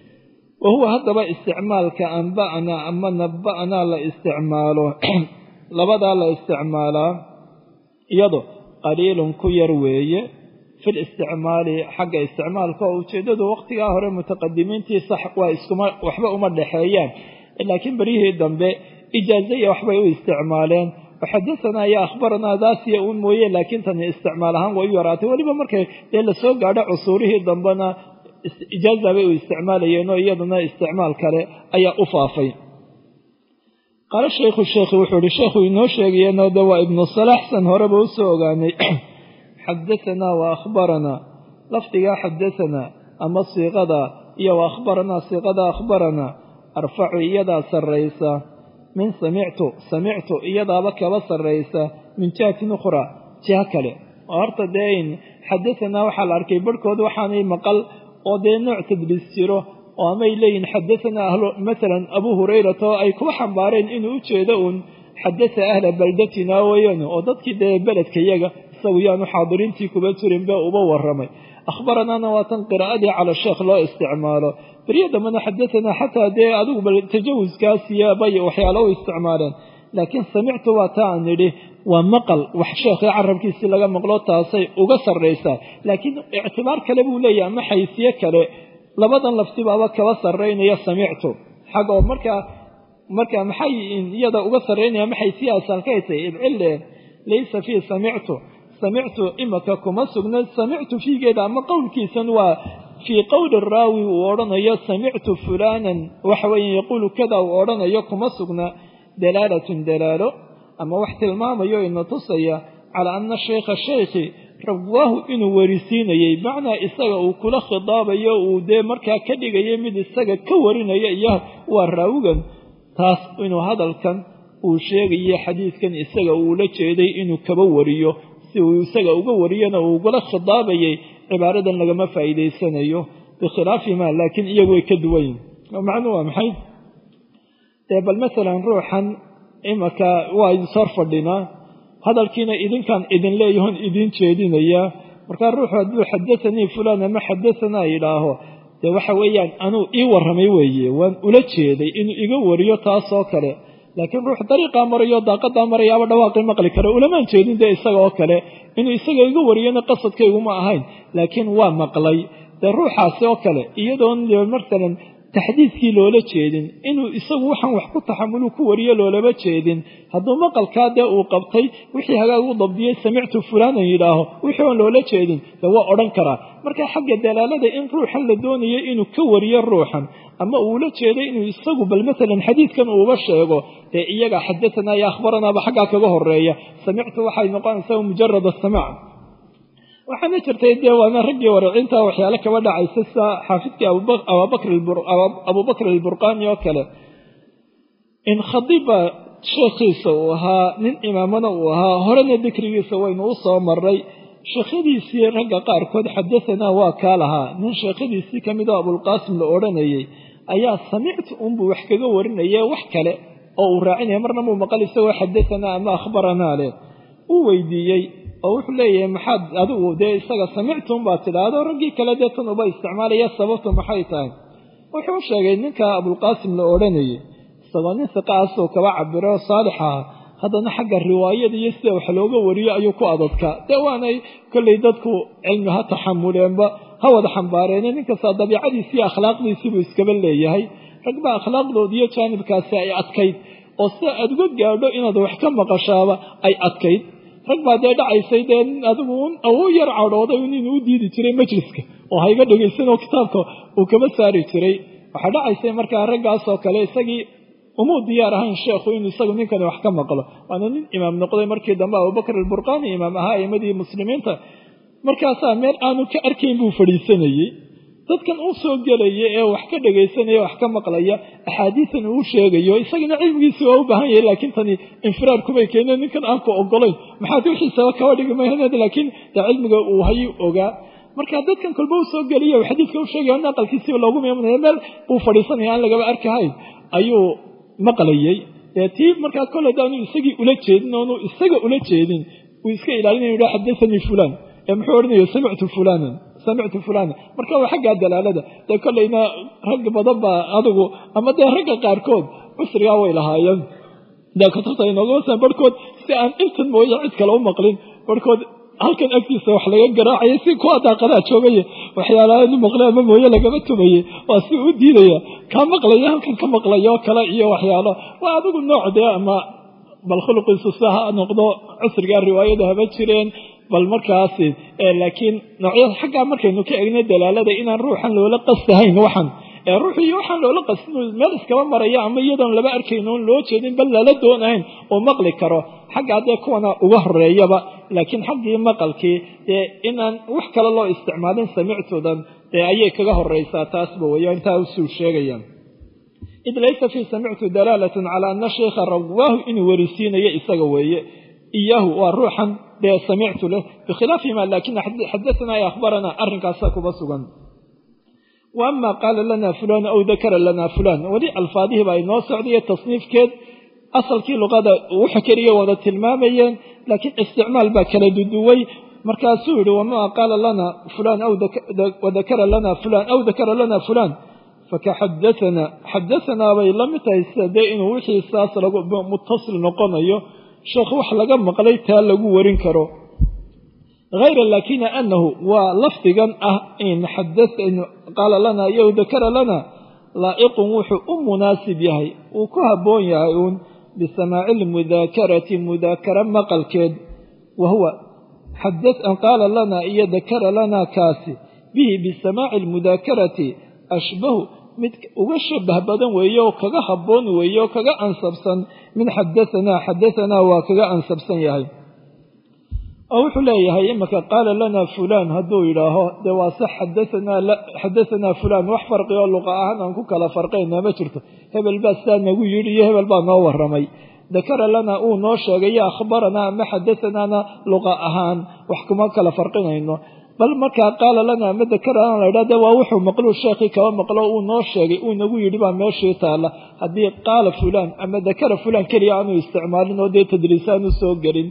wa huwa haddaba isticmaalka amba'naa ama naba'naa la isticmaalo labadaa la isticmaalaa iyado qaliilun ku yar weeye fi listicmaali xagga isticmaalka oo ujeeddadu waqtigaa hore mutaqadimiintii sax waa iskuma waxba uma dhexeeyaan laakiin beryihii dambe ijaazaya waxbay u isticmaaleen waxadasanaa iyo akhbaranaa daasiya uun mooye laakiin tani isticmaal ahaan way u yaraatay weliba markay dee lasoo gaadho cusuurihii dambena ijaaza bay u isticmaalayeen oo iyaduna isticmaal kale ayaa u faafay qaala shaykhu sheekhi wuxuu ihi sheekhu inoo sheegayeenoo de waa ibnu salaaxsan horeba usoo ogaanay xadatanaa wa akhbaranaa lafdigaa xadatanaa ama siiqadaa iyo wa akhbaranaa siiqada akhbaranaa arfacu iyadaa sarraysa min samictu samictu iyadaaba kaba sarraysa min jihatin ukhraa jiha kale oo horta dee in xadatanaa waxaa la arkay barhkood waxaanay maqal oo dee nooc tadliis jiro oo amay leeyihin xadatanaa ahlu matalan abuu hurayrata oo ay kuba xambaareen inuu u jeedo uun xadata ahla baldatina weeyaan oo dadkii dee beledka yaga isagu yaanu xaadiriintii kuba jirin bee uba waramay akhbaranaana waa tan qiraa'adii cala sheekh loo isticmaalo beryo dambena xadatanaa xataa dee adigu bal tajawuskaasiyo bay waxyaalo u isticmaaleen laakiin samictu waa ta aan nidhi waa maqal wax sheekhii carabkiisii laga maqlo taasay uga sarraysaa laakiin ictibaar kale buu leeyahay ama xaysiye kale labadan laftibaaba kaba sarraynaya samictu xagga oo markaa marka maxay iyada uga sarraynaya ma xaysiye asalkaytay idcille laysa fii samictu samictu imaka kuma sugna samictu fiigeeda ama qowlkiisan waa fii qowli raawi uu odhanayo samictu fulaanan waxa weeye yaquulu kada uu odhanayo kuma sugna dalaalatun dalaalo ama wax tilmaamayo ina tusaya calaa ana shaykha shaykhi rawaahu inuu warisiinayey macnaa isaga uu kula khidaabayo uu dee markaa ka dhigaya mid isaga ka warinaya iyo waa raawigan taas inuu hadalkan uu sheegayo xadiidkan isaga uula jeeday inuu kaba wariyo si uu isaga uga wariyana uu ugula khidaabayay cibaaradan lagama faa'iidaysanayo bikhilaafi ma laakiin iyagu way ka duwan yihin macnuu waa maxay dee bal masalan ruuxan imaka waa idinsor fadhinaa hadalkiina idinkaan idin leeyahon idiin jeedinayaa markaa ruuxu hadduu xadaanii fulaan ama xadaanaa yidhaaho dee waxa weeyaan anuu ii warramay weeye waan ula jeeday inuu iga wariyo taasoo kale laakiin ruux dariiqaa marayo daaqadaa marayaaba dhawaaqii maqli kara ulamaan jeedin dee isaga oo kale inuu isaga iga wariyona qasadkayguma ahayn laakiin waa maqlay dee ruuxaasi oo kale iyadoon masalan taxdiidkii loola jeedin inuu isagu waxaan wax ku taxamulu ku wariyo loolama jeedin hadduu maqalkaa dee uu qabtay wixii hagaag u dabdiyey samictu fulaanan yidhaaho wixii oon loola jeedin dee waa odhan karaa marka xagga dalaalada in ruuxan la doonayo inuu ka wariyo ruuxan ama uula jeeday inuu isagu bal masalan xadiidkan uuba sheego dee iyaga xadatanaa iyo akhbaranaaba xaggaa kaga horeeya samictu waxay noqonaysaa mujarad asamac waxaana jirtay dee waana raggii waracinta waxyaale kaba dhacaysa sida xaafidkii abubakr alburqani oo kale in khadiba sheekhiisa uu ahaa nin imaamana uu ahaa horena dikrigiisa waynu u soo maray sheekhadiisii ragga qaarkood xadahanaa waa kaa lahaa nin sheekhadiisii ka mid oo abulqaasim la odhanayay ayaa samictu unbuu wax kaga warinaya wax kale oo uu raacinaya marna muu maqal isagoo xadahanaa ama akhbaranaa leh uu weydiiyey oo wuxuu leeyahay maxaad adigu dee isaga samictum baad tidhaahdo raggii kale dee tan uba isticmaalaya sababtu maxay tahay wuxuu sheegay ninka abulqaasim la odhanayay isagoo nin siqaasoo kaba cabiro saalix aha haddana xagga riwaayada iyo sida wax looga wariyo ayuu ku adadkaa dee waanay kollay dadku cilmi ha taxamuleenba ha wada xambaareene ninkastaa dabiicadiisi iyo akhlaaqdiisiibuu iskaba leeyahay ragba akhlaaqdoodi iyo jaanibkaasi ay adkayd oo sida aad uga gaadho inaad wax ka maqashaaba ay adkayd rag baa dee dhacaysay dee adigu u yar cadhooday inuu u diidi jiray majliska oo hayga dhegaysanoo kitaabka uu kaba saari jiray waxaa dhacaysay markaa raggaasoo kale isagii umuu diyaar ahayn sheekhu inuu isagu ninkani wax ka maqlo waana nin imaam noqday markii dambe abubakr alburqani imaam ahaa aimadii muslimiinta markaasaa meel aanu ka arkayn buu fadhiisanayey dadkan uu soo gelaya ee wax ka dhegaysanaya wax ka maqlaya axaadiisan uu sheegayo isagana cilmigiisi waa u baahan yahay laakiin tani infiraar kubay keeneen ninkan aan ku ogolayn maxaad wixiisaba kaba dhigi mahaneed laakiin dee cilmiga uu hayuu ogaa marka dadkan kolba u soo geliya xadiidka u sheegaya aqalkiisiba loogu miimanaya meel uu fadhiisanaya aan lagaba arkahayn ayuu maqlayey dee tii markaa kole daanu isagii ula jeedin oonu isaga ula jeedin uu iska ilaalinaya yidha xadathanii fulaan ee muxuu odhanaya samictu fulaanan samictu fulana marka waa xaggaa dalaalada dee kollayna rag badan baa adigu ama dee ragga qaarkood cusrigaa way lahaayeen dee kutubta inoogamasaan barhkood si aan intan mooye cid kale u maqlin barhkood halkan agtiisa wax laga garaacaya si kuwa daaqadaa joogaya waxyaalaanu maqle ama mooye lagama tumaye waa si u diidaya kaa maqlaya halkan ka maqlaya oo kale iyo waxyaalo waa adigu nooc dee ama bal khuluqiisu sa ha noqdo cusrigaa riwaayada haba jireen bal markaasi laakiin noocyada xaggaa markaynu ka egnay dalaalada inaan ruuxan loola qastahayn waxan ee ruuxii waxaan loola qastin meel iskaba maraya ama iyadoon laba arkayn oon loo jeedin bal lala doonahayn oo maqli karo xaggaa dee kuwana uga horeeyaba laakiin xaggii maqalkii dee inaan wax kale loo isticmaalin samictudan dee ayay kaga horeysaa taasba weya intaa usuu sheegayaan id laysa fii samictu dalaalatun calaa ana shaykha rawaahu inuu werisiinayo isaga weeye iyaahu waa ruuxan dee samictu leh bikhilaafi ma laakina xadaanaa e akhbaranaa arrinkaasaa kuba sugan wa ama qaala lana fulaan aw dakara lana fulaan weli alfaadihii baa inoo socdaiyo tasniifkeed asalkii luqada wuxuu keliya wada tilmaamayeen laakiin isticmaal baa kala duduway markaasuu yihi wama qaala lana fulaan wadakara lana fulaan aw dakara lana fulaan fakaxadaanaa xadaanaa bay la mid tahay sida dee inuu wixii saas lagu mutasil noqonayo sheekh wax laga maqlay taa lagu warin karo hayra laakina anahu waa lafdigan ah in qaala lana iyo dakara lana laa'iqun wuxuu u munaasib yahay uu ku habboon yahay uun bisamaaci lmudaakarati mudaakara maqalkeed wa huwa qaala lana iyo dakara lana kaasi bihi bisamaaci almudaakarati ashbahu mid uga shabah badan weeye oo kaga habboon weeye oo kaga ansabsan min xadaanaa xadaanaa waa kaga ansabsan yahay oo wuxuu leeyahay imanka qaala lana fulaan hadduu yidhaaho dee waa sax xadaanaa fulaan wax farqi oo luqa ahaan aan ku kala farqayna ma jirto hebel baa sidaa nagu yidhi iyo hebel baa noo warramay dakara lana uu noo sheegay yo akhbaranaa ama xadaanaana luqa ahaan wax kuma kala farqinayno bal markaa qaala lana ama dakarana la ydhah de waa wuxuu maqluu sheekhii kaba maqlo uu noo sheegay uu nagu yidhi baa meeshii taalla haddii qaala fulaan ama dakara fulaan keliya aanu isticmaalin oo dee tadriis aanu soo gelin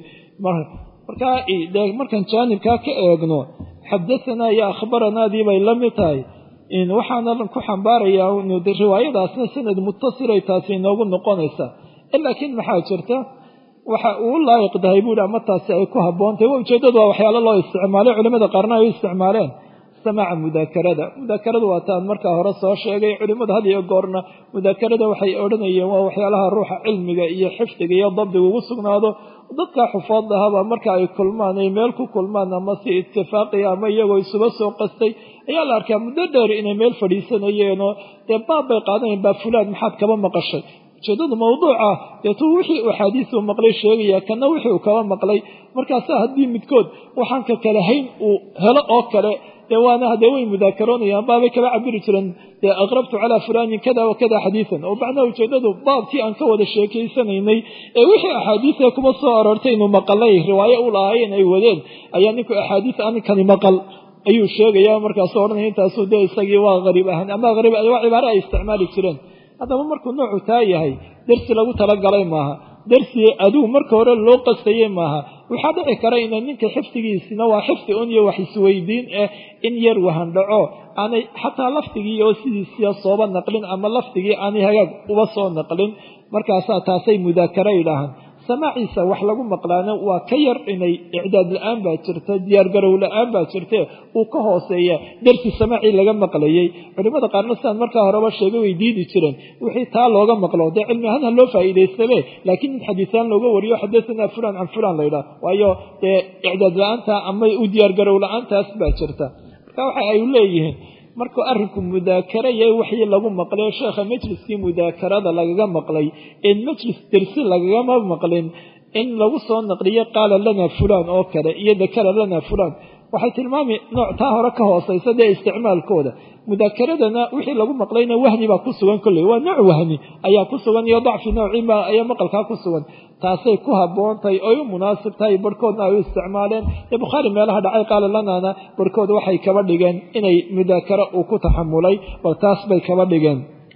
markaa de markaan jaanibkaa ka eegno xadaanaa iyo akhbaranaadii bay la mid tahay waxaana ku xambaarayaa riwaayadaasna sanad mutasilay taasi inoogu noqonaysaa laakiin maxaa jirta waxa uu laayiq dahay buuhi ama taasi ay ku habboontahy wa ujeeddadu waa waxyaalo loo isticmaalay culimmada qaarna ay u isticmaaleen samaaca mudaakarada mudaakarada waa taan markaa hore soo sheegay culimmada had iyo goorna mudaakarada waxay odhanayeen waa waxyaalaha ruuxa cilmiga iyo xifdiga iyo dabdiga ugu sugnaado dadka xufaad ahaba marka ay kulmaan ay meel ku kulmaan ama si itifaaqiya ama iyagoo isuba soo qastay ayaa la arkaa muddo dheer inay meel fadhiisanayeenoo dee baab bay qaadanayen baa fulaan maxaad kaba maqashay ujeedadu mawduuca deetuu wixii uu axaadiisuu maqlay sheegaya kana wixii uu kaba maqlay markaasa haddii midkood waxaan ka kale hayn uu helo oo kale dee waana hadee way mudaakaroonayaan baabay kaba cabiri jireen dee aqrabtu calaa fulaanin kada wa kada xadiisan oo macnaha ujeedadu baabkii aan ka wada sheekaysanaynay ee wixii axaadiisa kuma soo aroortay inuu maqalay riwaayo u lahaayeen ay wadeen ayaa ninku axaadiis aninkani maqal ayuu sheegaya markaasuu odhanaya intaasuu dee isagii waa hariib ahaan ama hariib waa cibaare ay isticmaali jireen haddaba markuu noocu taa yahay dersi lagu talagalay maaha dersi aduu marka hore loo qastayey maaha waxaa dhici kara ina ninka xifdigiisina waa xifdi un iyo wax isweydiin eh in yar wahandhaco aanay xataa lafdigii oo sidiisiya sooba naqlin ama lafdigii aanay hagaag uba soo naqlin markaasaa taasay mudaakara yidhaahaan samaaciisa wax lagu maqlaana waa ka yar inay icdaad la-aan baa jirta diyaargarow la-aan baa jirte uu ka hooseeya dersi samaacii laga maqlayey culimmada qaarna sidaan markaa horeba sheegay way diidi jireen wixii taa looga maqlo dee cilmi ahaan ha loo faa'iidaystame laakiin in xadiisaan looga wariyo xadasanaa fulaan can fulaan laydhaah waayo dee icdaad la-aanta ama u diyaargarow la-aantaas baa jirta marka waxa ay leeyihiin markuu arrinku mudaakara yahay waxii lagu maqlay sheekha majliskii mudaakarada lagaga maqlay in majlis dersi lagagama maqlin in lagu soo naqliyo qaala lana fulaan oo kale iyo dakara lana fulaan waxay tilmaami nooc taa hore ka hoosaysa dee isticmaalkooda mudaakaradana wixii lagu maqlayna wahni baa ku sugan kolley waa nooc wahni ayaa ku sugan iyo dacfi noociima ayaa maqalkaa ku sugan taasay ku habboontahay oy u munaasib tahay barhkoodna ay u isticmaaleen ee bukhaari meelaha dhacay qaala lanaana barhkood waxay kaba dhigeen inay mudaakaro uu ku taxamulay bal taas bay kaba dhigeen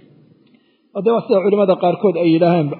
de waa sida culimada qaarkood ay yidhaaheenba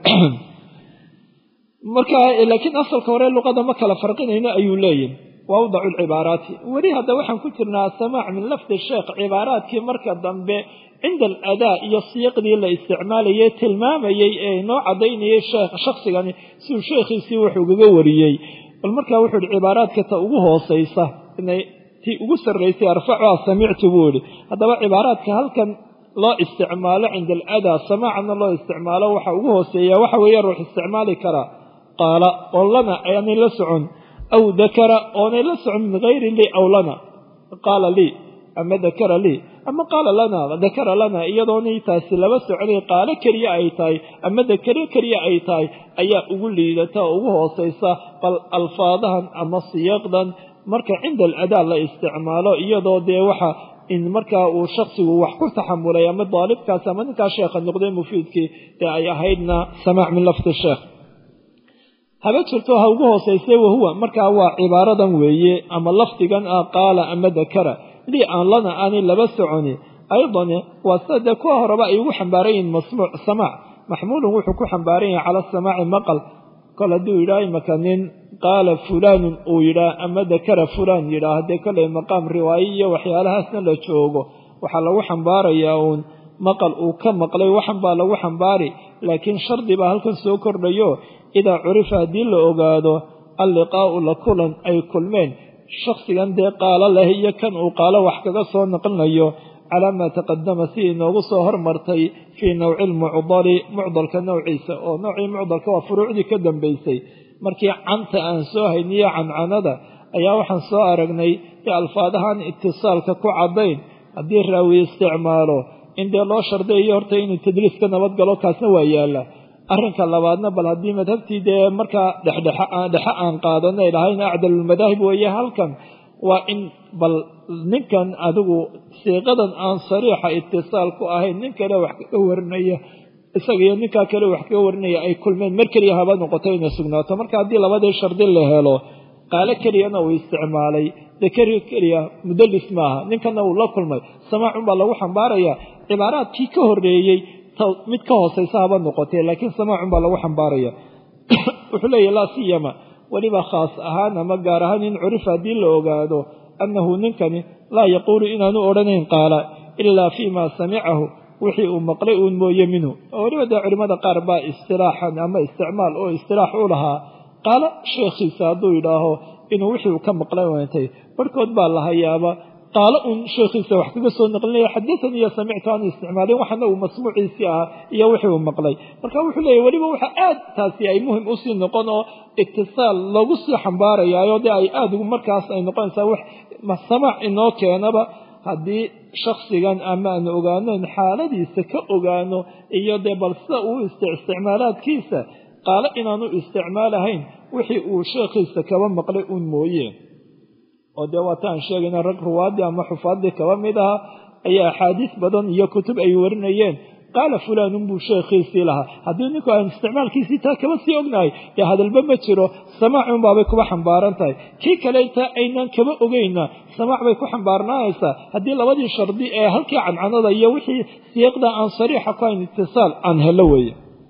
marka laakiin asalka hore luqada ma kala farqinayno ayuu leeyihi wawdacu lcibaaraati weli hadda waxaan ku jirnaa asamaac min lafdi sheekh cibaaraadkii marka dambe cinda aladaa iyo siiqdii la isticmaalayay tilmaamayey ee inoo cadaynayay shaksigani siuu sheekhiisii wuxuu ugaga wariyey bal markaa wuxuu ihi cibaaraadka ta ugu hoosaysa tii ugu sarraysay arfacuha samictu buu ihi haddaba cibaaraadka halkan loo isticmaalo cinda aladaa samaacana loo isticmaalo waxa ugu hooseeya waxa weeye ruux isticmaali karaa qaala oo lana aanay la socon aw dakara oonay la socon min hayri lii aw lana qaala lii ama dakara lii ama qaala lana dakara lana iyadoonay taasi laba soconay qaalo keliya ay tahay ama dakaro keliya ay tahay ayaa ugu liidata oo ugu hoosaysa bal alfaadahan ama siyaaqdan marka cinda aladaa la isticmaalo iyadoo dee waxa in markaa uu shaksigu wax ku taxamulay ama daalibkaas ama ninkaa sheekha noqday mufiidkii dee ay ahaydna samaac min lafdi sheekh haba jirto ha ugu hoosayse wahuwa markaa waa cibaaradan weeye ama lafdigan ah qaala ama dakara lii aan lana aanay laba soconi aydan waa sida dee kuwa horeba ay ugu xambaaran yihiin masmuuc samaac maxmuulun wuxuu ku xambaaran yahay cala samaaci maqal kol hadduu yidhaah imaka nin qaala fulaanun uu yidhaah ama dakara fulaan yidhaah dee kolay maqaam riwaaye iyo waxyaalahaasna la joogo waxaa lagu xambaarayaa uun maqal uu ka maqlay waxan baa lagu xambaari laakiin shardi baa halkan soo kordhayo idaa curifa haddii la ogaado alliqaa'u la kulan ay kulmeen shakhsigan dee qaalo leh iyo kan uu qaalo wax kaga soo naqlinayo calaa maa taqadama si inoogu soo hormartay fii nawci lmucdali mucdalka nowciisa oo noocii mucdalka waa furuucdii ka dambaysay markii canta aan soo hayniyo cancanada ayaa waxaan soo aragnay ee alfaadahan itisaalka ku caddayn haddii raawi isticmaalo in dee loo shardayo horta inuu tadliis ka nabad galo kaasna waa yaalla arrinka labaadna bal haddii madhabtii dee markaa dhexdhexe aan qaadanay lahayn acdalulmadaahib weeye halkan waa in bal ninkan adigu siiqadan aan sariixa itisaal ku ahayn nin kale wax kaga warinaya isaga iyo ninkaa kale wax kaga warinaya ay kulmeen mar keliya haba noqoto inay sugnaato marka haddii labadii shardi la helo qaalo keliyana uu isticmaalay dee keri keliya mudalis maaha ninkana uu la kulmay samaacunbaa lagu xambaaraya cibaaraadkii ka horeeyey mid ka hooseysa haba noqotee laakiin samaacun baa lagu xambaaraya wuxuu leeyahy laa siyama weliba khaas ahaan ama gaar ahaan in curifa haddii la ogaado annahu ninkani laa yaquulu inaanu odhanayn qaala ilaa fii ma samicahu wixii uu maqlay uun mooye minhu oo weliba dee culimmada qaar baa istilaaxan ama isticmaal oo istilaax u lahaa qaala sheekhiisa hadduu yidhaaho inuu wixii uu ka maqlay wantay barhkood baa la hayaaba qaalo uun sheekhiisa wax kaga soo naqlinaya xaddatanii iyo samictu aanu isticmaalin waxana uu masmuuciisii ahaa iyo wixii uu maqlay marka wuxuu leeyahy weliba waxa aad taasi ay muhim usii noqon oo itisaal loogu sii xambaarayaayo dee ay aad markaas ay noqonaysaa wax samaac inoo keenaba haddii shaksigan ama aan ogaanayn xaaladiisa ka ogaano iyo dee bal sida uu isticmaalaadkiisa qaalo inaanu isticmaalahayn wixii uu sheekhiisa kaba maqlay uun mooye oo dee waata aan sheegayna rag ruwaadii ama xufaadii kaba mid aha ayaa axaadiis badan iyo kutub ay warinayeen qaala fulaanun buu sheekhiisii lahaa haddii ninku aan isticmaalkiisii taa kaba sii ognahay dee hadalba ma jiro samaacun baabay kuba xambaaran tahay kii kale intaa aynaan kaba ogeyna samaac bay ku xambaarnaanaysaa haddii labadii shardi ee halkii cancanada iyo wixii siiqda aan sariixa ku hayn itisaal aan helo weeye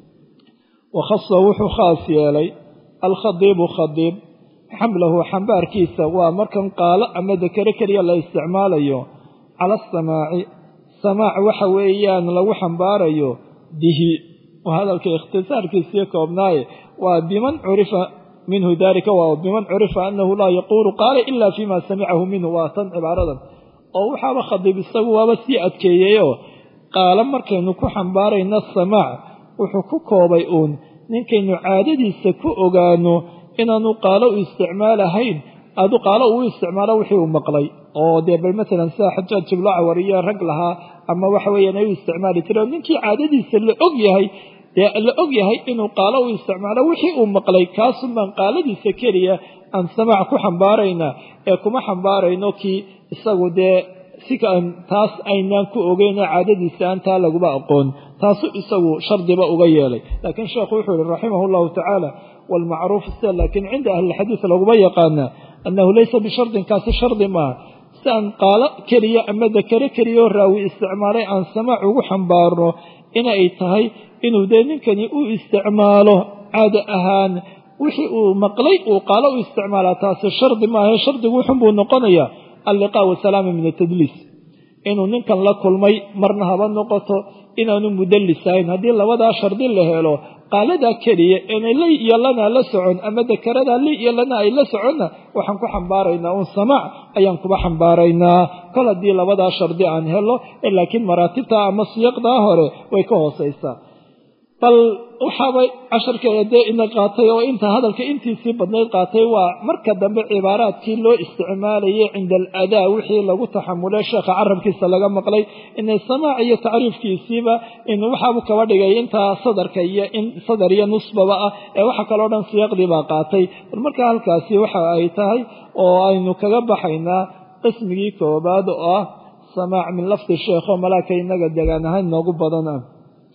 wakhasa wuxuu khaas yeelay alkhadiibu khadiib xamlahu xambaarkiisa waa markan qaalo ama dakare keliya la isticmaalayo cala asamaaci samaac waxa weeyaan lagu xambaarayo bihi waa hadalka ikhtisaarkiisii koobnaaye waa biman curifa minhu dalika waa biman curifa anahu laa yaquulu qaala ila fima samicahu minhu waa tan cibaaradan oo waxaaba khadiib isagu waaba sii adkeeyeyoo qaalo markaynu ku xambaarayno samaac wuxuu ku koobay uun ninkaynu caadadiisa ku ogaano inaanu qaalo u isticmaalahayn adu qaalo uu isticmaalo wixii uu maqlay oo dee bal maalan sida xajaaj jiblacwar iyo rag lahaa ama waxa weeyaan ay u isticmaali jireen ninkii caadadiisa la og yahay dee la og yahay inuu qaalo u isticmaalo wixii uu maqlay kaasun baan qaaladiisa keliya aan samaac ku xambaaraynaa ee kuma xambaarayno kii isagu dee si taas aynaan ku ogeyn oo caadadiisa aan taa laguba aqoon taasu isagu shardiba uga yeelay laakiin sheekhu wuxuu yihi raximah llahu tacaala waalmacruuf sida laakiin cinda ahlilxadiid laguma yaqaana annahu laysa bishardin kaasi shardi maaha si aan qaalo keliya ama dakare keliyaoo raawi isticmaalay aan samaac ugu xambaarno inay tahay inuu dee ninkani u isticmaalo caado ahaan wixii uu maqlay uu qaalo u isticmaalaa taasi shardi maaha shardigu wuxun buu noqonayaa alliqaa wasalaama min atadliis inuu ninkan la kulmay marna haba noqoto inaanu mudallis ahayn haddii labadaa shardi la helo qaaladaa keliya inay li iyo lana la socon ama dakaradaa li iyo lana ay la soconna waxaan ku xambaaraynaa uun samaac ayaan kuba xambaaraynaa kol haddii labadaa shardi aan helo laakiin maraatibtaa ama siyaqdaa hore way ka hoosaysaa bal waxaabay casharkeeda dee ina qaatay oo inta hadalka intiisii badnayd qaatay waa marka dambe cibaaraadkii loo isticmaalayay cinda aladaa wixii lagu taxamulay sheekha carabkiisa laga maqlay inay samaac iyo tacriifkiisiiba in waxaabu kaba dhigay intaa sadarka iyo in sadar iyo nusbaba ah ee waxa kaloo dhan siyaaqdii baa qaatay bal markaa halkaasi waxa ay tahay oo aynu kaga baxaynaa qismigii koobaad oo ah samaac min lafdi sheekho malaaka inaga degaan ahaan noogu badan ah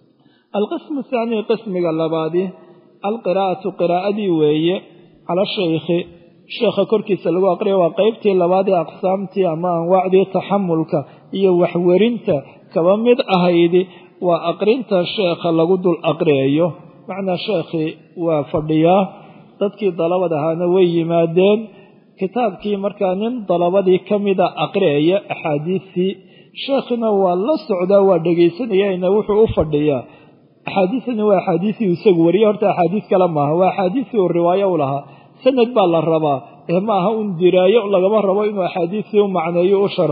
alqismu thaani qismiga labaadi alqiraa'atu qiraa'adii weeye cala shaykhi sheekha korkiisa lagu aqriya waa qeybtii labaad ee aqsaamtii ama anwaacdii taxamulka iyo waxwerinta kaba mid ahaydi waa aqrinta sheekha lagu dul aqriyayo macnaa sheekhii waa fadhiyaa dadkii dalabad ahaana way yimaadeen kitaabkii markaa nin dalabadii ka mida aqriyaya axaadiistii sheekhina waa la socdaa waa dhegaysanayana wuxuu u fadhiyaa axaadiisani waa axaadiisii isagu wariye horta axaadiis kale maaha waa axaadiisii uu riwaayo u lahaa sanad baa la rabaa ee ma aha un diraayo lagama rabo inuu axaadiisii u macneeyo u sharxo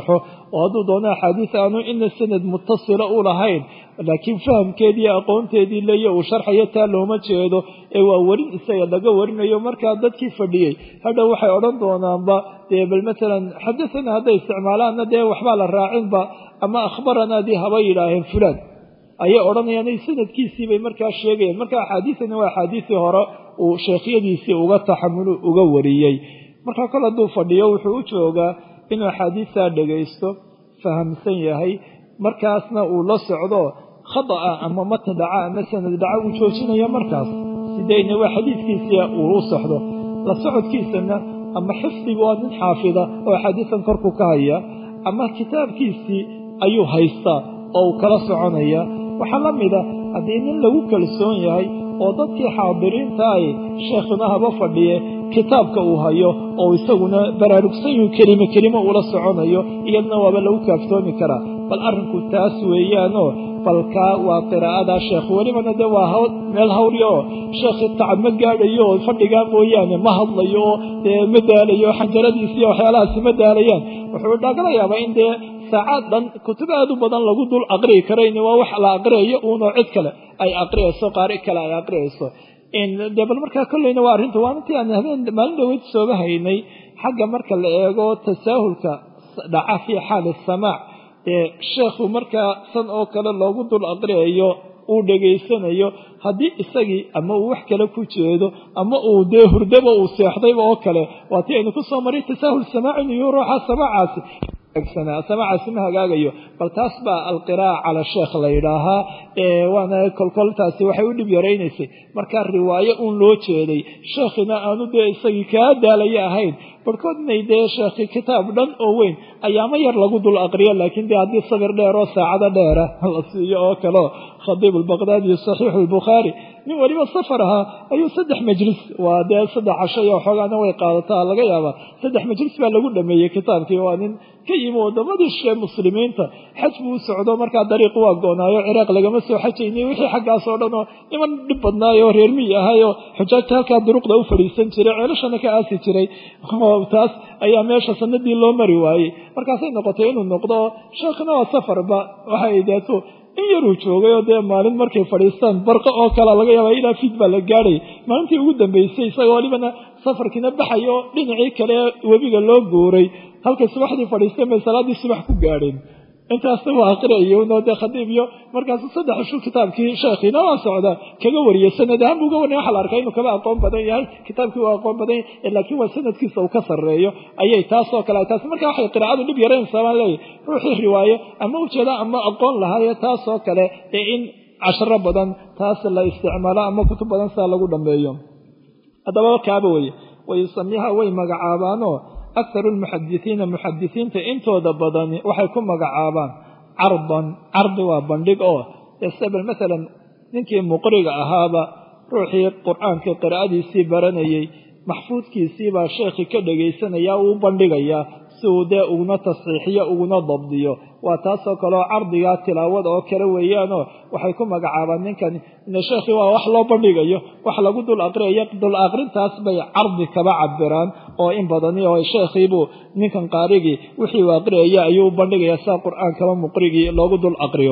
oo hadduu doono axaadiis aanu ina sanad mutasila u lahayn laakiin fahamkeedii aqoonteedii leeya uu sharxayo taa looma jeedo ee waa werin isaga laga warinayo markaa dadkii fadhiyey hadhow waxay odhan doonaanba dee bal masalan xadathana hadday isticmaalaanna dee waxbaa la raacinba ama akhbaranaadii haba yidhaaheen fulaan ayay odhanayaan sanadkiisii bay markaa sheegayaan marka axaadiisani waa axaadiisii hore uu sheekhyadiisii uga taxamulu uga wariyey markaa kol hadduu fadhiyo wuxuu u joogaa inuu axaadiistaa dhagaysto fahamsan yahay markaasna uu la socdo khada'a ama matn dhaca ama sanad dhaca uu joojinayo markaas sideyna waa xadiidkiisii uu u socdo la socodkiisana ama xifdigu waa nin xaafida oo axaadiisan korku ka haya ama kitaabkiisii ayuu haystaa oo uu kala soconaya waxaa la mida haddii nin lagu kalsoon yahay oo dadkii xaadiriinta ay sheekhuna haba fadhiye kitaabka uu hayo oo isaguna baraarugsan yuu kelimo kelimo ula soconayo iyadna waaba lagu kaaftoomi karaa bal arrinku taas weeyaanoo balkaa waa qiraa'adaa sheekh welibana dee waa meel hawrya oo sheekhii tacab ma gaadhayo oo fadhigaa mooyaane ma hadlayo oo dee ma daalayo xanjaradiisiiyo waxyaalahaasi ma daalayaan wuxuu dhagala yaabaa in dee saacaad dhan kutub aad u badan lagu dul aqriyi karayn waa wax la aqriyayo uunoo cid kale ay aqriyayso qaari kale ay aqriyayso dee bal markaa kolleyna waa arrinta waa intii aan habeen maalin dhaweyd sooba haynay xagga marka la eego tasaahulka dhaca fii xaali samaac ee sheekhu markaa san oo kale loogu dul aqriyayo uu dhegaysanayo haddii isagii ama uu wax kale ku jeedo ama uu dee hurdaba uu seexdayba oo kale waa tii aynu ku soo maray tasaahul samaacin iyo ruuxa samaacaasi samaacaasi ma hagaagayo bal taas baa alqiraa'a cala sheekh la yidhaahaa waana kolkoltaasi waxay u dhib yaraynaysay markaa riwaayo uun loo jeeday sheekhina aanu dee isagii kaa daalaya ahayn barhkood inay dee sheekhi kitaab dhan oo weyn ayaamo yar lagu dul aqriyo laakiin dee haddii sabir dheer oo saacado dheera la siiyo oo kaleo khadiib albaqdaadi iyo saxiixu albukhaari nin weliba safar ahaa ayuu saddex majlis waa dee saddex casho iyo xoogaana way qaadataa laga yaabaa saddex majlis baa lagu dhameeyey kitaabkii waa nin ka yimi waddamadii shee muslimiinta xaj buu u socdo markaa dariiq waa goonaayo ciraaq lagama soo xajaynay wixii xaggaas oo dhan oo niman dhib badnaayo reer miyi ahayoo xujaajta halkaa duruqda u fadhiisan jiray ceelashana ka aasi jiray taas ayaa meesha sanadii loo mari waayey markaasay noqotay inuu noqdo sheekhna waa safarba waxay deeto in yaruu joogay oo dee maalin markay fadhiistaan barqa oo kale laga yaaba ilaa fiid baa la gaadhay maalintii ugu dambeysay isagoo walibana safarkiina baxayo oo dhinacii kale webiga loo guuray halkay subaxdii fadhiisteen bay salaaddii subax ku gaadheen intaasna waa aqriayunoo dee khadiib iyo markaasu saddex ishu kitaabkii sheekhiina waa socda kaga wariyay sanad ahaan buu uga warnay waxa la arkaa inuu kaba aqoon badan yahay kitaabkii waa aqoon badan yahay laakiin waa sanadkiisa uu ka sarreeyo ayay taasoo kale taas marka waxay qiraacadu dhib yaraynaysaa baan leeyahy ruuxii riwaayo ama ujeeda ama aqoon lahaaye taasoo kale ee in casharo badan taas la isticmaalo ama kutub badan sidaa lagu dhammeeyo haddaba kaaba weye wayusamiha way magacaabaanoo akharu lmuxadisiina muxadisiinta intooda badani waxay ku magacaabaan cardan cardi waa bandhig oo sabel masalan ninkii muqriga ahaaba ruuxii qur-aanka qiraa'adiisii baranayey maxfuudkiisii baa sheekhii ka dhagaysanaya uu bandhigayaa si uu dee uguna tasxiixiyo uguna dabdiyo waa taasoo kaleoo cardigaa tilaawada oo kale weeyaanoo waxay ku magacaabaan ninkan ine sheekhii waa wax loo bandhigayo wax lagu dul aqriyayo dul aqrintaas bay cardi kaba cabiraan oo in badani oo sheekhiibuu ninkan qaarigii wixii uu aqriyaya ayuu u bandhigaya sida qur-aankaba muqrigii loogu dul aqriyo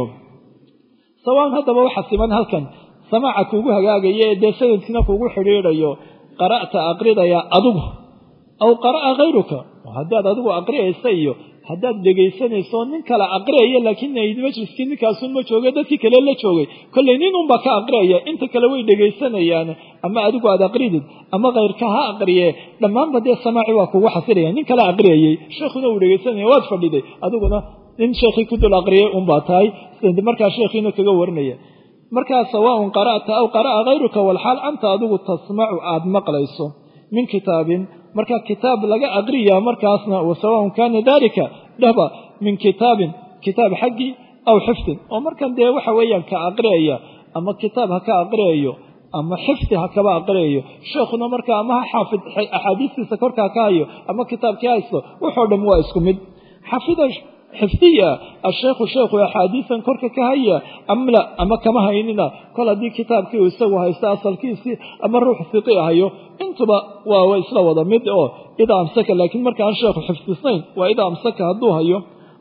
sawaan haddaba waxa siman halkan samaaca kuugu hagaagaya ee dee sanadkiina kuugu xidhiidhayo qara'ta aqridaya adigu aw qara'a khayruka haddaad adigu aqriyaysa iyo haddaad dhegaysanayso nin kale aqriyaya laakiin majliskii ninkaasun ma jooga dadkii kale la joogay kollay nin unbaa ka aqriyaya inta kale way dhegaysanayaan ama adigu aad aqridid ama khayrka ha aqriye dhammaanba dee samaaci waa kugu xasilaya nin kale aqriyayey sheekhuna uu dhegaysanaya waad fadhiday adiguna nin sheekhii ku dul aqriyay unbaa tahay markaa sheekhiina kaga warinaya markaa sawaaun qara'ta aw qara'a khayruka walxaal anta adigu tasmacu aad maqlayso min kitaabin marka kitaab laga aqriyaa markaasna wasawaaun kaana dalika dhehba min kitaabin kitaab xaggii aw xifdin oo markan dee waxa weeyaan ka aqriyaya ama kitaab ha ka aqriyayo ama xifdi ha kaba aqriyayo sheekhuna marka ama ha xaafid axaadiistiisa korkaa ka hayo ama kitaabkii haysto wuxoo dham waa isku mid xafida xifdiya asheekhu sheekhu axaadiisan korka ka haya amla ama kama haynina kol haddii kitaabkii uu isagu haysto asalkiisii ama ruux fiqi hayo intuba waa isla wada mid oo idaa amsaka laakiin marka aan sheekhu xifdisnayn waa idaa amsaka hadduu hayo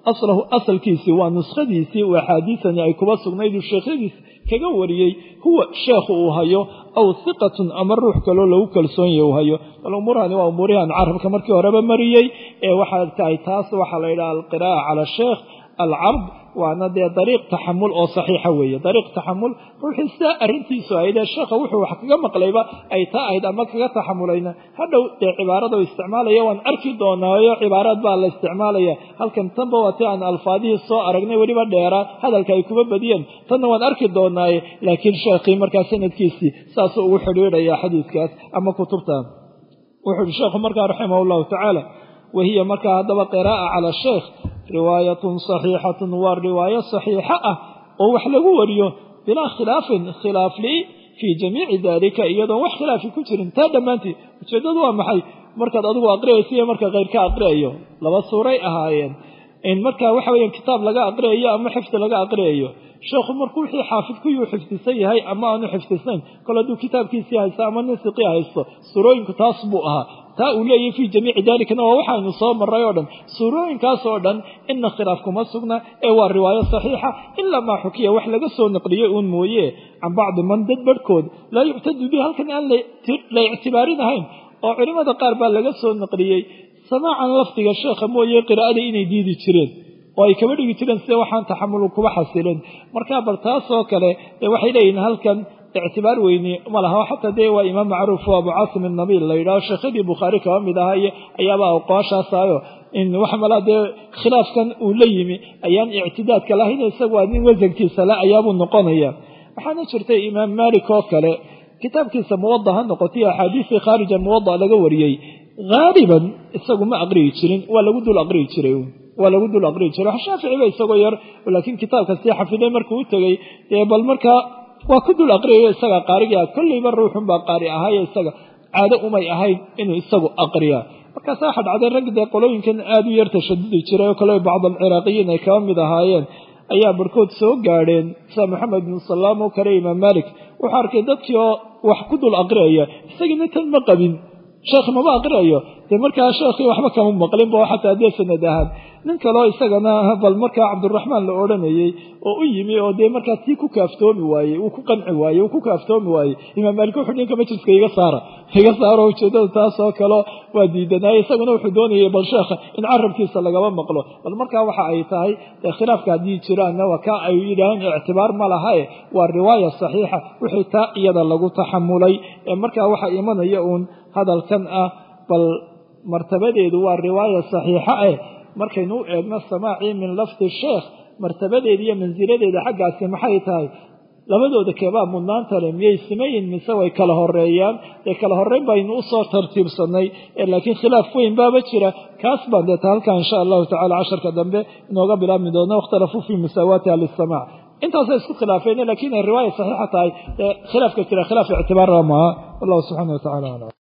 aslahu asalkiisii waa nuskhadiisii uu axaadiisani ay kuba sugnayd uu sheekhyadiis kaga wariyey huwa sheekhu uu hayo aw hiqatun ama ruux kaloo lagu kalsoonyahy uu hayo bal umuurahani waa umuurihan carabka markii horeba mariyey ee waxaa tahay taas waxaa la yidhaha alqiraa'a cala sheekh alcard waana dee dariiq taxamul oo saxiixa weeye dariiq taxamul ruuxii sidaa arrintiisu ahayd ee sheekha wuxuu wax kaga maqlayba ay taa ahayd ama kaga taxamulayna hadhow dee cibaarada u isticmaalaya waan arki doonaayo cibaaraad baa la isticmaalaya halkan tanba waa ti aan alfaadihii soo aragnay weliba dheeraa hadalka ay kuma badiyeen tanna waan arki doonaaye laakiin sheekhii markaa sanadkiisii saasuu ugu xidhiidhaya xadiiskaas ama kutubtan wuxuu yihi sheekhu markaa raximah llahu tacaala wahiya markaa haddaba qiraa'a cala sheekh riwaayatun saxiixatun waa riwaayo saxiixa ah oo wax lagu wariyo bilaa khilaafin khilaaf li fii jamiici daalika iyadoon wax khilaafi ku jirin taa dhammaanteed ujeeddadu waa maxay markaad adigu aqriyaysa iyo marka keyrka aqriyayo laba suuray ahaayeen in markaa waxa weeyaan kitaab laga aqriyayo ama xifdi laga aqriyayo sheekhu markuu wixii xaafid kuyuu xifdisan yahay ama aanu xifdisnayn kol hadduu kitaabkiisii haysto ama nisiqii haysto suurooyinku taas buu ahaa taa uu leeyahy fii jamiici dalikana waa waxaynu soo maray oo dhan suurooyinkaas oo dhan ina khilaaf kuma sugna ee waa riwaayo saxiixa ilaa maa xukiya wax laga soo naqliyey uun mooye can bacdi man dad barhkood laa yuctadu bihi halkan aan la ictibaarinahayn oo culimmada qaar baa laga soo naqliyey samaacan lafdiga sheekha mooye qiraa'ada inay diidi jireen oo ay kaba dhigi jireen sida waxaan taxamulu kuba xasilin marka bal taasoo kale dee waxay leeyihiin halkan ictibaar weyni ma laha xataa dee waa imaam macruuf o abu caasim inabiil la yidhaho sheekhadii bukhaari kaba mid ahaa iyo ayaaba aqooshaasaayo in wax malaa dee khilaafkan uu la yimi ayaan ictidaadka lahayn isagu waa nin wasankiisa le ayaabuu noqonaya waxaana jirtay imaam maalik oo kale kitaabkiisa muwada ha noqotay axaadiistii khaarija muwada laga wariyey haaliban isagu ma aqriyi jirin waa lagu dul aqriyi jiray waa lagu dul aqriyi jiray wax shaaficiba isagoo yar laakiin kitaabka sii xafiday markuu u tegey dee bal markaa waa ku dul aqriyayo isaga qaarigia kolleyba ruuxunbaa qaari ahaayo isaga caado umay ahayn inuu isagu aqriyaa markaasa waxa dhacday rag dee qolooyinkan aada u yar tashadudi jiray oo kale bacd alciraaqiyiin ay kaba mid ahaayeen ayaa barhkood soo gaadheen sida maxamed bin salaam oo kale imaam malik wuxuu arkay dadkii oo wax ku dul aqriyaya isagiina tan ma qabin sheekh mama aqriyayo dee markaa sheekhii waxba kama maqlinba oo xataa dee sanad ahaan nin kaleo isagana bal markaa cabduraxmaan la odhanayey oo u yimi oo dee markaa tii ku kaaftoomi waayey uu ku qanci waayey uu ku kaaftoomi waayey imaam maalik wuxuu ninka majliska iga saara iga saaro ujeedada taas oo kale waa diidanaaye isaguna wuxuu doonayay bal sheekha in carabkiisa lagaba maqlo bal markaa waxa ay tahay dee khilaafka haddii jiraanna waa ka ay yidhaaheen ictibaar ma lahae waa riwaaya saxiixa wixii taa iyada lagu taxamulay ee markaa waxa imanaya uun hadalkan ah bal martabadeedu waa riwaaya saxiixa eh markaynu u eegno samaacii min lafdi sheekh martabadeeda iyo mansiladeeda xaggaasi maxay tahay labadooda keebaa mudnaanta le miyay simayin mise way kala horeeyaan dee kala horeyn baynu usoo tartiibsanay laakiin khilaaf weyn baaba jira kaas baan deeta halkaa insha allahu tacala casharka dambe inooga bilaabmi doona wakhtalafuu fii musaawaatiha lisamac intaasay isku khilaafeen lakiin ay riwaaya saxiixa tahay khilaafka jira khilaaf ictibaarra maaha wallahu subxana wa tacala alam